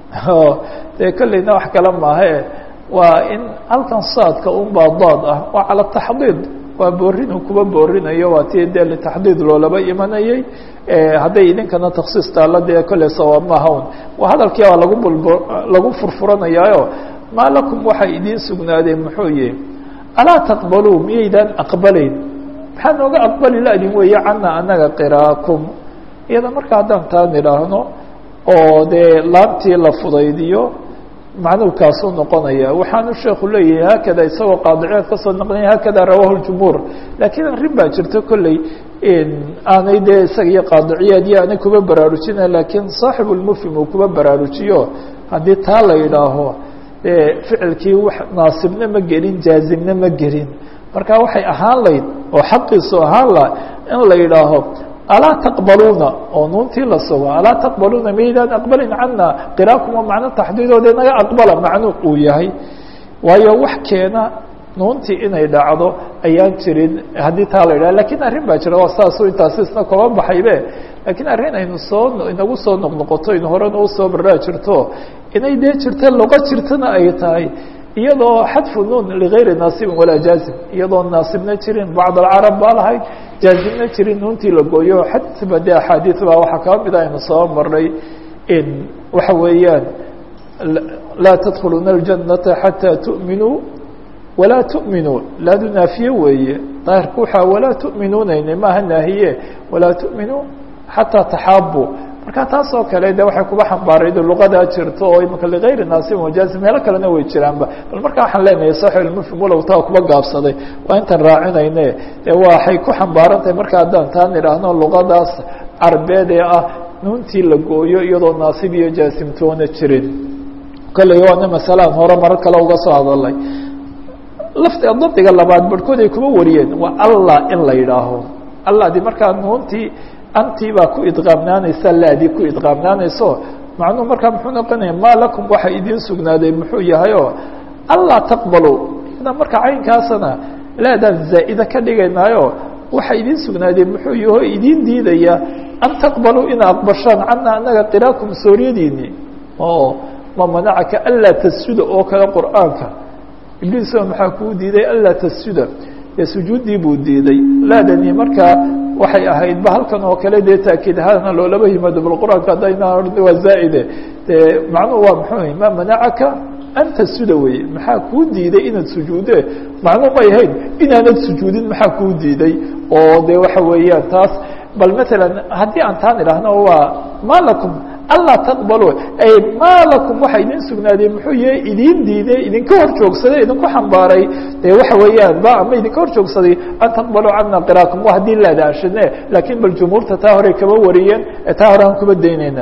dee kolleyna wax kale maahe waa in halkan saadka unbaa daad ah waa cala taxdiid waa boorin uu kuba boorinayo waa tii dee litaxdiid loolaba imanayay hadday idinkana taksiis taalla dee kolley sawaab maaha un waa hadalkii baa lagu bulb lagu furfuranayaayo maa lakum waxay idiin sugnaadeen muxuu yihi alaa taqbaluu miyaydaan aqbalayn maxaa nooga aqbali la-din weeye cana anaga qiraakum iyada marka haddaan taa nidhaahno oo dee laantii la fudaydiyo macnuurkaasuu noqonaya waxaanu sheeku leeyahay haakada isagoo qaadiciyaad kasoo naqlinaya haakada rawahu ljumhuur laakiin arrin baa jirta kolley aanay dee isaga iyo qaadiciyaad iyo aanay kuba baraarujina laakiin saaxibu lmufhim uu kuba baraarujiyo haddii taa la yidhaaho dee ficilkii wax naasibna ma gelin jaazimna ma gelin marka waxay ahaan layd oo xaqiisu ahaan la in la yidhaaho alaa taqbaluuna oo nuuntii la sugo alaa taqbaluuna maydaan aqbalin cana qiraakuma macno taxdiidoode naga aqbala macnu uu yahay waayo wax keena nuuntii inay dhacdo ayaan jirin haddii taa la yidhaha lakiin arrin baa jira waa saasu intaasi isna kaba baxaybe lakiin arrin aynu soo inagu soo noqnoqoto inu horena usoo baraa jirto inay dee jirta luqo jirtana ay tahay iyadoo xadfu nuun ligayri naasibin walaa jaazim iyadoo naasibna jirin bacd alcarab baa lahayd jaazimna jirin nuuntii la gooyo xadba de axaadiis baa waxaa kaba mid aynu soo marnay in waxa weeyaan laa tadkhuluuna اljanata xataa tu'minuu walaa tu'minuu laadu naafiye weeye daahirku waxaa walaa tu'minuunayne maaha naahiye walaa tu'minuu xataa taxaabu marka taas oo kale de waxay kuba xambaaraydo luqadaa jirto oo imika ligayri naasibin wajaazim meelo kalena way jiraanba bal marka waxaan leenahay saxibulmufhim walow taa kuba gaabsaday waa intaan raacinayne de waxay ku xambaaran tahay marka haddaan taan idhaahno luqadaas carbeed ee ah nuuntii la gooyo iyadoo naasib iyo jaasimtoona jirin kolley waana masalaan hore marar kale uga soo hadalay lafti dabdiga labaad barhkood ay kuba wariyeen waa allah in la yidhaaho allahdi markaa nuuntii antii baa ku idqaamnaanaysa laadii ku idqaamnaanayso macnuhu markaa muxuu noqonaya maa lakum waxa idiin sugnaaday muxuu yahay oo allah taqbalu iyada marka caynkaasana laadaan zaa'ida ka dhigaynaayo waxa idiin sugnaaday muxuu yaho idiin diidaya an taqbaluu ina aqbashaan cana anaga qiraakum sooriyadiini oo ma manacaka anlaa tasjuda oo kale qur'aanka ibliisoo maxaa kuu diiday anlaa tasjuda dee sujuuddii buu diiday laadani markaa waxay ahayd ba halkan oo kale dee taakiid ahaana loolaba yimaado bal qur-aanka haddayna waa zaa'ide dee macnuhu waa muxuu ma manacaka an tasjuda weye maxaa kuu diiday inaad sujuude macnuu may ahayn inaanad sujuudin maxaa kuu diiday oo dee waxa weeyaan taas bal matalan haddii aan taan idhaahno waa ma lakum anlaa taqbalo ay ma lakum waxa idin sugnaadeen muxuu yahay idin diiday idinka hor joogsaday idinku xambaaray dee waxa weeyaan ba ama idinka hor joogsaday an taqbaluu cana qiraakum wa haddii laadaashine laakiin bal jumhuurta taa hore kaba wariyeen ee taa hore aan kuba daynayna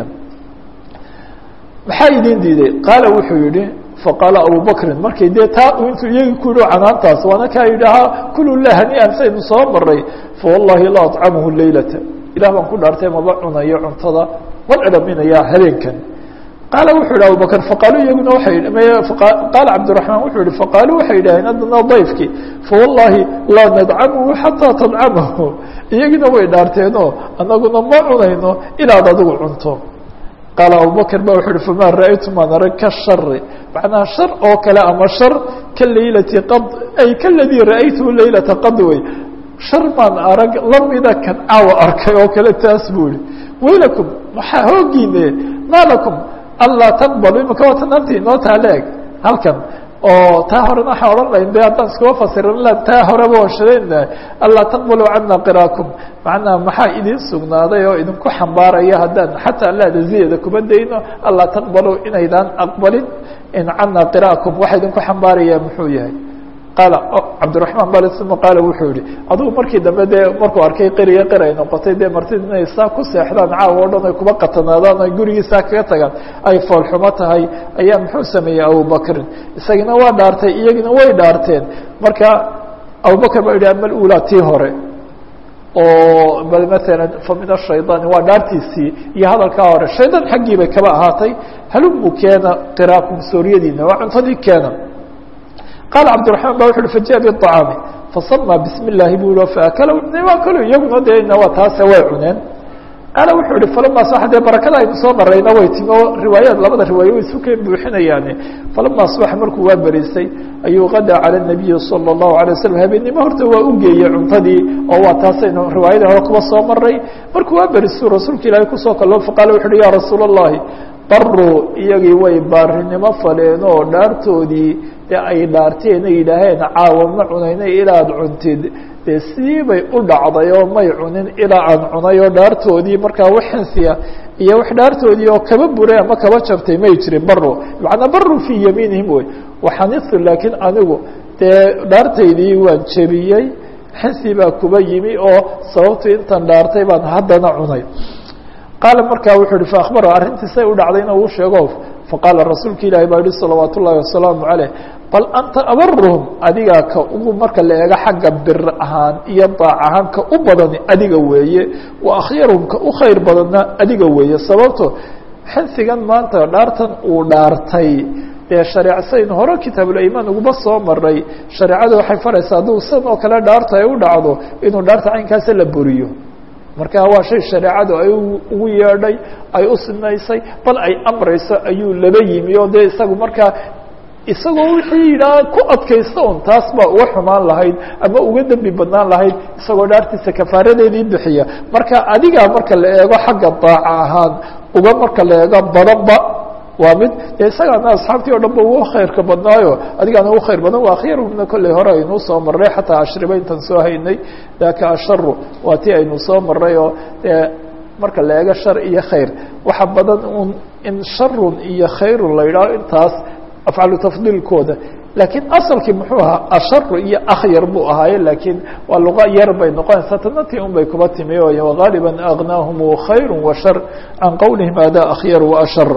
maxaa idin diiday qaala wuxuu yihi faqaala abubakrin markay dee taa intuu iyagii ku yihi canaantaas waana kaa yidhaahaa kulu lah haniian saynu soo maray fawallahi la aطcamuhu leylata ilah baan ku dhaartay maba cunayo cuntada ma dhadhaminayaa habeenkan qaala wuxuu yihi abubakr faqaaluu iyaguna waay qaala cabdiraحmaan wuxuu yihi faqaaluu waxay yidhaheen haddana dayfkii fawallahi laa nadcamuhu xataa tadcamahu iyagina way dhaarteenoo anaguna ma cunayno ilaad adigu cunto qaala abubakr ba wuxuu uhi fama ra'aytu maan arag ka shari macnaha shar oo kale ama shar ka leylati qad ay kaladii ra'aytuhu leylata qad wey shar maan arag lamida kan caawa arkay oo kale taas buu yihi waylakum maxaa hoogiine ma lakum anlaa taqbalu imika waa tanaanti inoo taaleeg halkan oo taa horena waxaan odhan lahayn de haddaan iskuma fasirin la taa horeba waan shadayna anlaa taqbaluu cana qiraakum macnaha maxaa idin sugnaaday oo idinku xambaaraya haddaan xataa laada ziyada kuma dayno anlaa taqbaluu inaydaan aqbalin in cana qiraakum waxa idinku xambaaraya muxuu yahay qaala cabdiraحmaan bal uma qaala wuxuu yihi adugu markii dambe dee markuu arkay qeriya qer ay noqotay dee martid inay saa ku seexdaan caawa o dhan ay kuba qatanaadaan ay gurigiisaa kaga tagaan ay foolxumo tahay ayaa muxuu sameeyey abubakrin isagina waa dhaartay iyagina way dhaarteen marka abubakr baa yihi ama ulaa tii hore oo bal maala famin ashayطaani waa dhaartiisii iyo hadalkaa hore shaydan xaggii bay kaba ahaatay halumu keena qiraakum sooryadiina waa cuntadii keena qaala cabdiraحmaan ba wuxu uhi fajaء bالطacaami fasama bismi اllahi bu i faakala waa kalo iyaguna dee waa taase way cuneen qaala wuxuu ihi falama aصbaxa dee barakada aynu soo marayna way timi oo riwaayaad labada riwaayo way isu keen buuxinayaane falama aصbaxa markuu waa berisay ayuu qadaa calى الnabiyi salى الlahu عalيه waslm habeennimo horta waa u geeyey cuntadii oo waa taasaynu riwaayadii hore kuba soo maray markuu waa berisuu rasuulka ilaahay kusoo kaloo faqala wuxu uhi ya rasuul الlahi baruu iyagii way baarinimo faleen oo dhaartoodii dee ay dhaarteen ay yidhaaheen caawa ma cunayna ilaad cuntid dee sidii bay u dhacday oo may cunin ilaa aan cunay oo dhaartoodii markaa wax xinsiya iyo wax dhaartoodii oo kaba buray ama kaba jabtay may jirin baro macnaa baru fii yamiinihim wey waxanisu laakiin anigu dee dhaartaydii waan jebiyey xinsi baa kuba yimi oo sababtu intan dhaartay baan haddana cunay qaala markaa wuxuu uhi faakbaro arrintiisay u dhacdayna uu sheego faqaala rasuulka ilaahi baa yihi salawaat ullahi wasalaamu caleyh bal anta abaruhum adigaa ka ugu marka la eego xagga bir ahaan iyo daac ahaan ka u badani adiga weeye wa akhyaruhum ka u khayr badanna adiga weeye sababto xinsigan maanta dhaartan uu dhaartay dee shareecsayn hore kitaabulimaan uguma soo maray shareecadu waxay faraysaa hadduu san oo kale dhaarta ay u dhacdo inuu dhaarta caynkaasa la buriyo marka waa shay shareecadu ay ugu yeedhay ay u sinaysay bal ay amrayso ayuu laba yimi oo dee isagu markaa isagoo wixii yidhaha ku adkaysta un taas baa uga xumaan lahayd ama uga dembi badnaan lahayd isagoo dhaartiisa kafaaradeedii bixiya marka adigaa marka la eego xagga daaca ahaan uga marka la eego badanba waa mid dee isagaana asxaabtii o dhan ba ugu khayrka badnaayo adigaana ugu khayr badan waa akhyarhumna kolley hore aynuu soo marray xataa ashriba intan soo haynay daka asharu waa tii aynu soo marray oo dee marka la eego shar iyo khayr waxa badan un in sharun iyo khayrun la yidhaho intaas afcalu tafdiilkooda laakiin asalkii muxuu ahaa asharu iyo akhyar buu ahaaye laakiin waa luqa yar bay noqonaysaa tanatii un bay kuba timi o wagaaliba agnaahum khayru wa shar can qowlihim hada akhyar wa ashar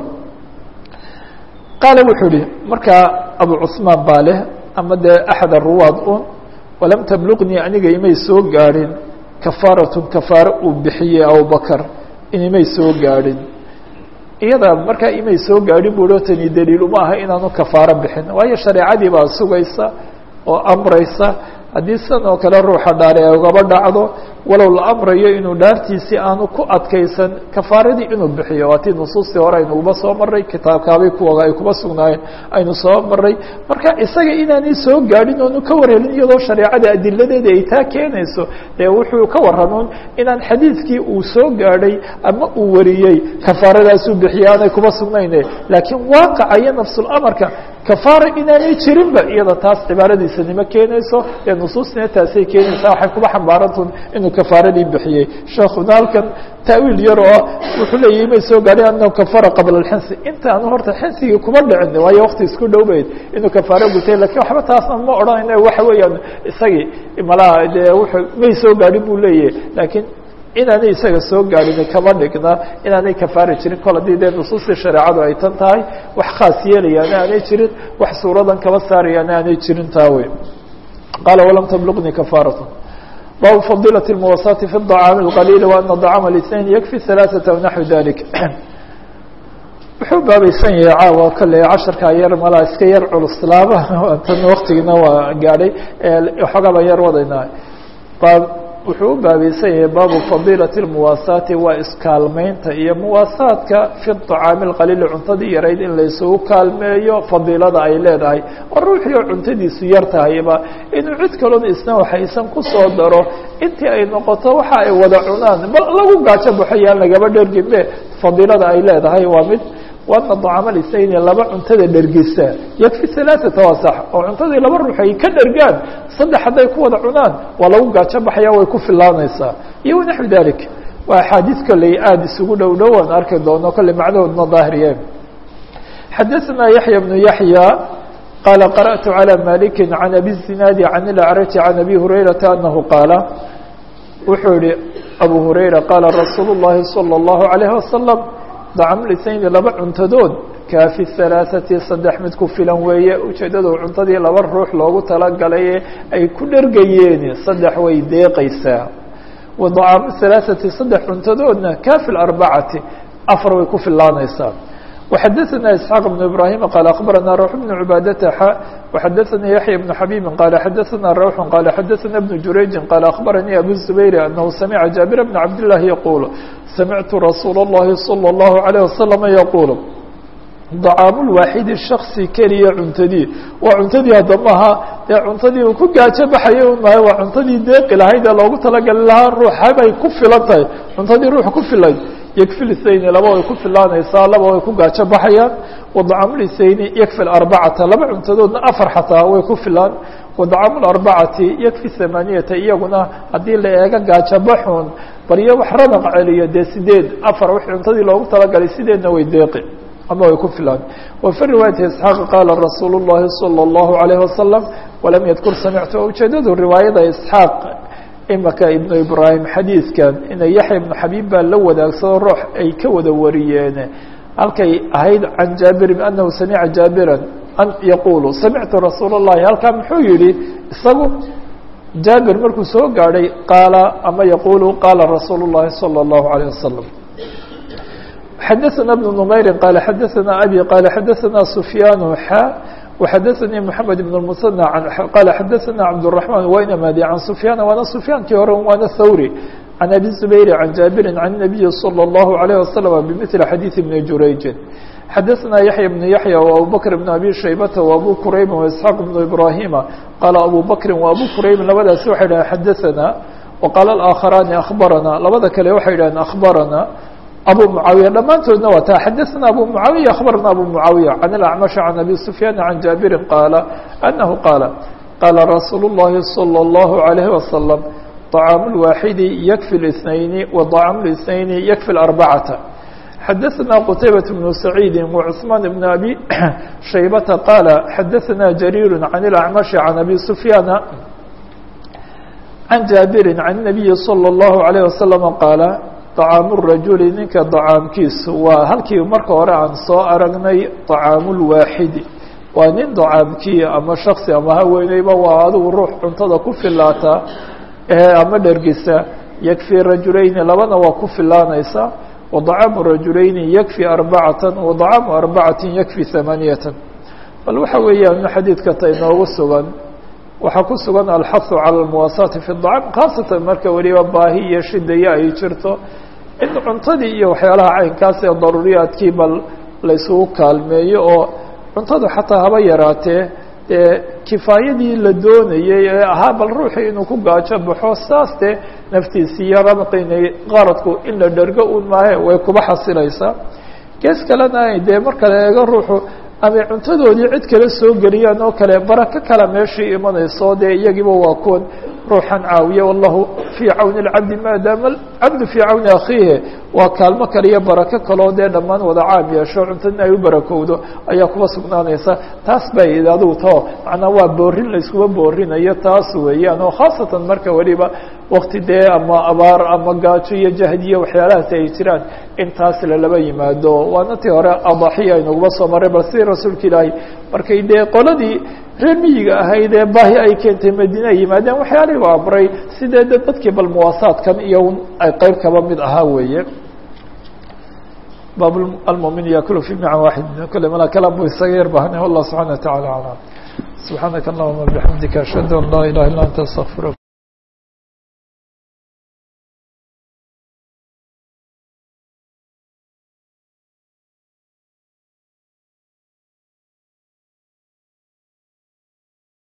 qaala wuxuu ihi markaa abu cusmaan baa leh ama dee axad aruwaad un walam tabluqnii aniga imay soo gaadhin kafaaratun kafaaro uu bixiyey abubakar inimay soo gaadhin iyada markaa imay soo gaadhin bu o tani daliil uma aha inaanu kafaaro bixin waayo shareecadii baa sugaysa oo amraysa haddii sidan oo kale ruuxa dhaari ay ugaba dhacdo walow la amrayo inuu dhaartiisii aanu ku adkaysan kafaaradii inuu bixiyo waa tii nusuustii hore aynuuba soo maray kitaabkaabay kuwa ay kuba sugnaayeen aynu soo maray marka isaga inaanay soo gaadhin oonu ka warhelin iyadoo shareecada adiladeeda ay taa keenayso dee wuxuu ka waramuun inaan xadiidkii uu soo gaadhay ama uu wariyey kafaaradaasuu bixiya aanay kuba sugnayne laakiin waaqaca iyo nafsulamarka kafaara inaanay jirinba iyada taas cibaaradiisanimo keenayso ee nusuustina taasay keenaysaa waxay kuba xambaarantun inuu kafaaradii bixiyey sheekuna halkan taawiil yar oo wuxuu leeyahy may soo gaadhay anahu kafara qabla alxinsi intaanu horta xinsigii kuma dhicin waayo wakti isku dhowbeyd inuu kafaaro gutay lakiin waxba taasna ma odhanayna waxa weeyaan isagii malaha dee wuxuu may soo gaadhin buu leeyahy laakiin inaanay isaga soo gaadhin kama dhigna inaanay kafaari jirin kol haddii dee nusuustii shareecadu ay tan tahay wax khaas yeelayaana aanay jirin wax suuradan kaba saarayaana aanay jirin taa wey qaala walam tabluqnii kafaaratu baabu fadilaة الmuwasaati fi الطacaami الqaliil وana طacama اثnain yakfi ثalaaثaةa وnaxwi dalik wuxuu baabaysan yahay caawa kale casharkaa yar malaa iska yar culuslaaba tan waktigina waa gaadhay waxoogaba yar wadaynaa wuxuu u baabaysan yahay baabu fadiilaةi الmuwaasaati waa iskaalmeynta iyo muwaasaadka fi طacaami اqaliili cuntadii yarayd in laysugu kaalmeeyo fadiilada ay leedahay oo ruuxii cuntadiisu yar tahayba inuu cid kalona isna waxaysan kusoo daro intii ay noqoto waxa ay wada cunaan bal lagu gaajo baxo yaan lagaba dherginbe fadiilada ay leedahay waa mid waana طacama lisayni laba cuntada dhergisa yakfi ثalaaثata waa sax oo cuntadii laba ruux ay ka dhergaan saddex hadday ku wada cunaan waa lagu gaajo baxaya way ku filaanaysaa iyo wanaxwi dalik waa axaadiis kolley aada isugu dhow dhow aan arki doono kolley macnahoodna daahiriye xadaثna yaحya بnu yaحya qaala qarأtu عalى maliki can abi الzinaadi can اlأcraji can abi hurayrata anahu qaala wuxuu yihi abu hurayra qaala rasuul الlahi salى الlahu عalيه wasalam dacamlisayni laba cuntadood kaafi halaaثati saddex mid ku filan weeye ujeeddadu cuntadii laba ruux loogu talagalay ee ay ku dhergayeen saddex way deeqaysaa wa dacaamu halaaثati saddex cuntadoodna kaafi arbacati afar way ku filaanaysaa وxadثna isحاaq بن ibrahim qال aخbarana rwح بن cbaadata x وxadثna yaحya بن xabيbi qال xadثna rwح qال xadثna بن jurayji qال aخbaranii abu الزubayr anahu samca jaaبir بn cabd لlahi yquل samictu rasuul الlahi slى الlaهu عalيه waslم yquل dacaamu lwaaxidi shaksi keliya cuntadii waa cuntadii haddamaha dee cuntadii uu ku gaajo baxaya maayo waa cuntadii deeqi lahayd ee loogu talagali lahaa ruuxabay ku filan tahay cuntadii ruux ku filayd yakfi lisayni laba way ku filaanaysaa laba way ku gaajo baxayaan wadacaamu lisayni yakfi arbacata laba cuntadoodna afar xataa way ku filaan wadacaamu arbacati yakfi hamaaniyata iyaguna haddii la eego gaajo baxun bariyo wax ranaq celiyo dee sideed afar wix cuntadii loogu talagalay sideedna way deeqi ama way ku filaan وفي رواية اسحاaq qاla رasuul الlahi صلى الlaهu عalيه وasلم وlam ydkur samictu ujeedadu riwaayada isxaaq imaka ibnu ibrahim xadiidkan ina yaxya ibnu xabiib baa la wadaagsado ruux ay ka wada wariyeen halkay ahayd can jaabirin anahu samica jaabiran an yaqulu samictu rasuul الlahi halkaa muxuu yihi isagu jaabir markuu soo gaadhay qaala ama yaqulu qaala rasuul الlahi صلى الlaهu عalيه وasلم xdثna بن نmayri qال xadثna abي qال xadثna سfyaan xا وxadثnii محamed بن المثنى qال xadثna cabدالرحمن waynamadi عan سfyaan waana سfyaankii hore waana thawrي عan abي زbayr عan jaaبiri عan النaبiي صلى الlaهu عليه وasلم بmثل xadيiث بن jurayji xadثna yaحyى بن yaحyى وabو bكر بن abي shaybةa وabو qurayb وإسحاaq بن ibrahيma qaala abو bكri وabو qurayb labadaasi waxay dhaheen xadثna وqاala الآkخراani أخbarana labada kale waxay dhaheen أخbarana abu mucaawiya dhammaantoodna waa taa xadثna abu mucaawiya akhbarna abu mucaawiya can اlacmaشh can abi sufyaan can jaabirin qaala anahu qaala qaala rasuul الlahi salى الlahu عalayه wasalam طacaamu اlwaaxidi yakfi الاثnayni wa طacaamu الاثnayni yakfi اarbacata xadثna qtaybaة bnu saciidi وcثmaan bn abi shaybata qaala xadثna jariir can اlacmaشh can abi sufyaana can jaabiri can الnabiyi salى الlahu عalيه wasalam qaala طacaamu rajuli ninka dacaamkiisu waa halkii marka hore aan soo aragnay طacaamu lwaaxidi waa nin dacaamkii ama shaksi ama haweeneyba waa adigu ruux cuntada ku filaataa ama dhergisa yakfi rajulayni labana waa ku filaanaysa وطacaamu rajulayni yakfi arbacata وطacaamu arbacati yakfi hamaaniyata bal waxa weeyaan xadiidka ta inoogu sugan waxaa ku sugan alxahu calى اlmuwaasaati fi الطacam khaasatan marka weliba baahi iyo shidaya ay jirto in cuntadii iyo waxyaalaha caynkaas ee daruuriyaadkii bal laysugu kaalmeeyo oo cuntadu xataa haba yaraatee dee kifaayadii la doonayey ee ahaa bal ruuxii inuu ku gaajo baxo saas dee naftiisi iyo ramqinay qaradku in la dhergo un maahe way kuba xasilaysaa gees kalena dee marka la eego ruuxu ama cuntadoodii cid kale soo geliyaan oo kale barako kale meeshii imanayso dee iyagiiba waa kuwan ruuxan caawiya wallahu fii cawni اlcabdi maadaama cabdu fii cawni akhiihi waa kaalmo kale iyo barako kaleo dee dhammaan wada caam yeesho cuntada ay u barakowdo ayaa kuba sugnaanaysa taas bay id adigu tao macnaa waa boorin layskuba boorinayo taas weeyaan oo khaasatan marka weliba wakti dee ama abaar ama gaajo iyo jahdiyo waxyaalahaasi ay jiraan in taas lalaba yimaado waana tii hore adaxiya aynaguba soo maray bal sidii rasuulka ilaahay markay dee qoladii reer miyiga ahayd ee baahi ay keentay madiine ay yimaadeen waxyaalihii u amray sidee de dadkii bal muwaasaadkan iyo ay qeyb kaba mid ahaa weeye baab almumin yakulu fi mican waaxid kule mala kalam bu isaga yar bahanay wallah subxana wa tacala aclam subxaanaka allahuma bixamdika ashhadu an laa ilaha illa anta astaqfiruk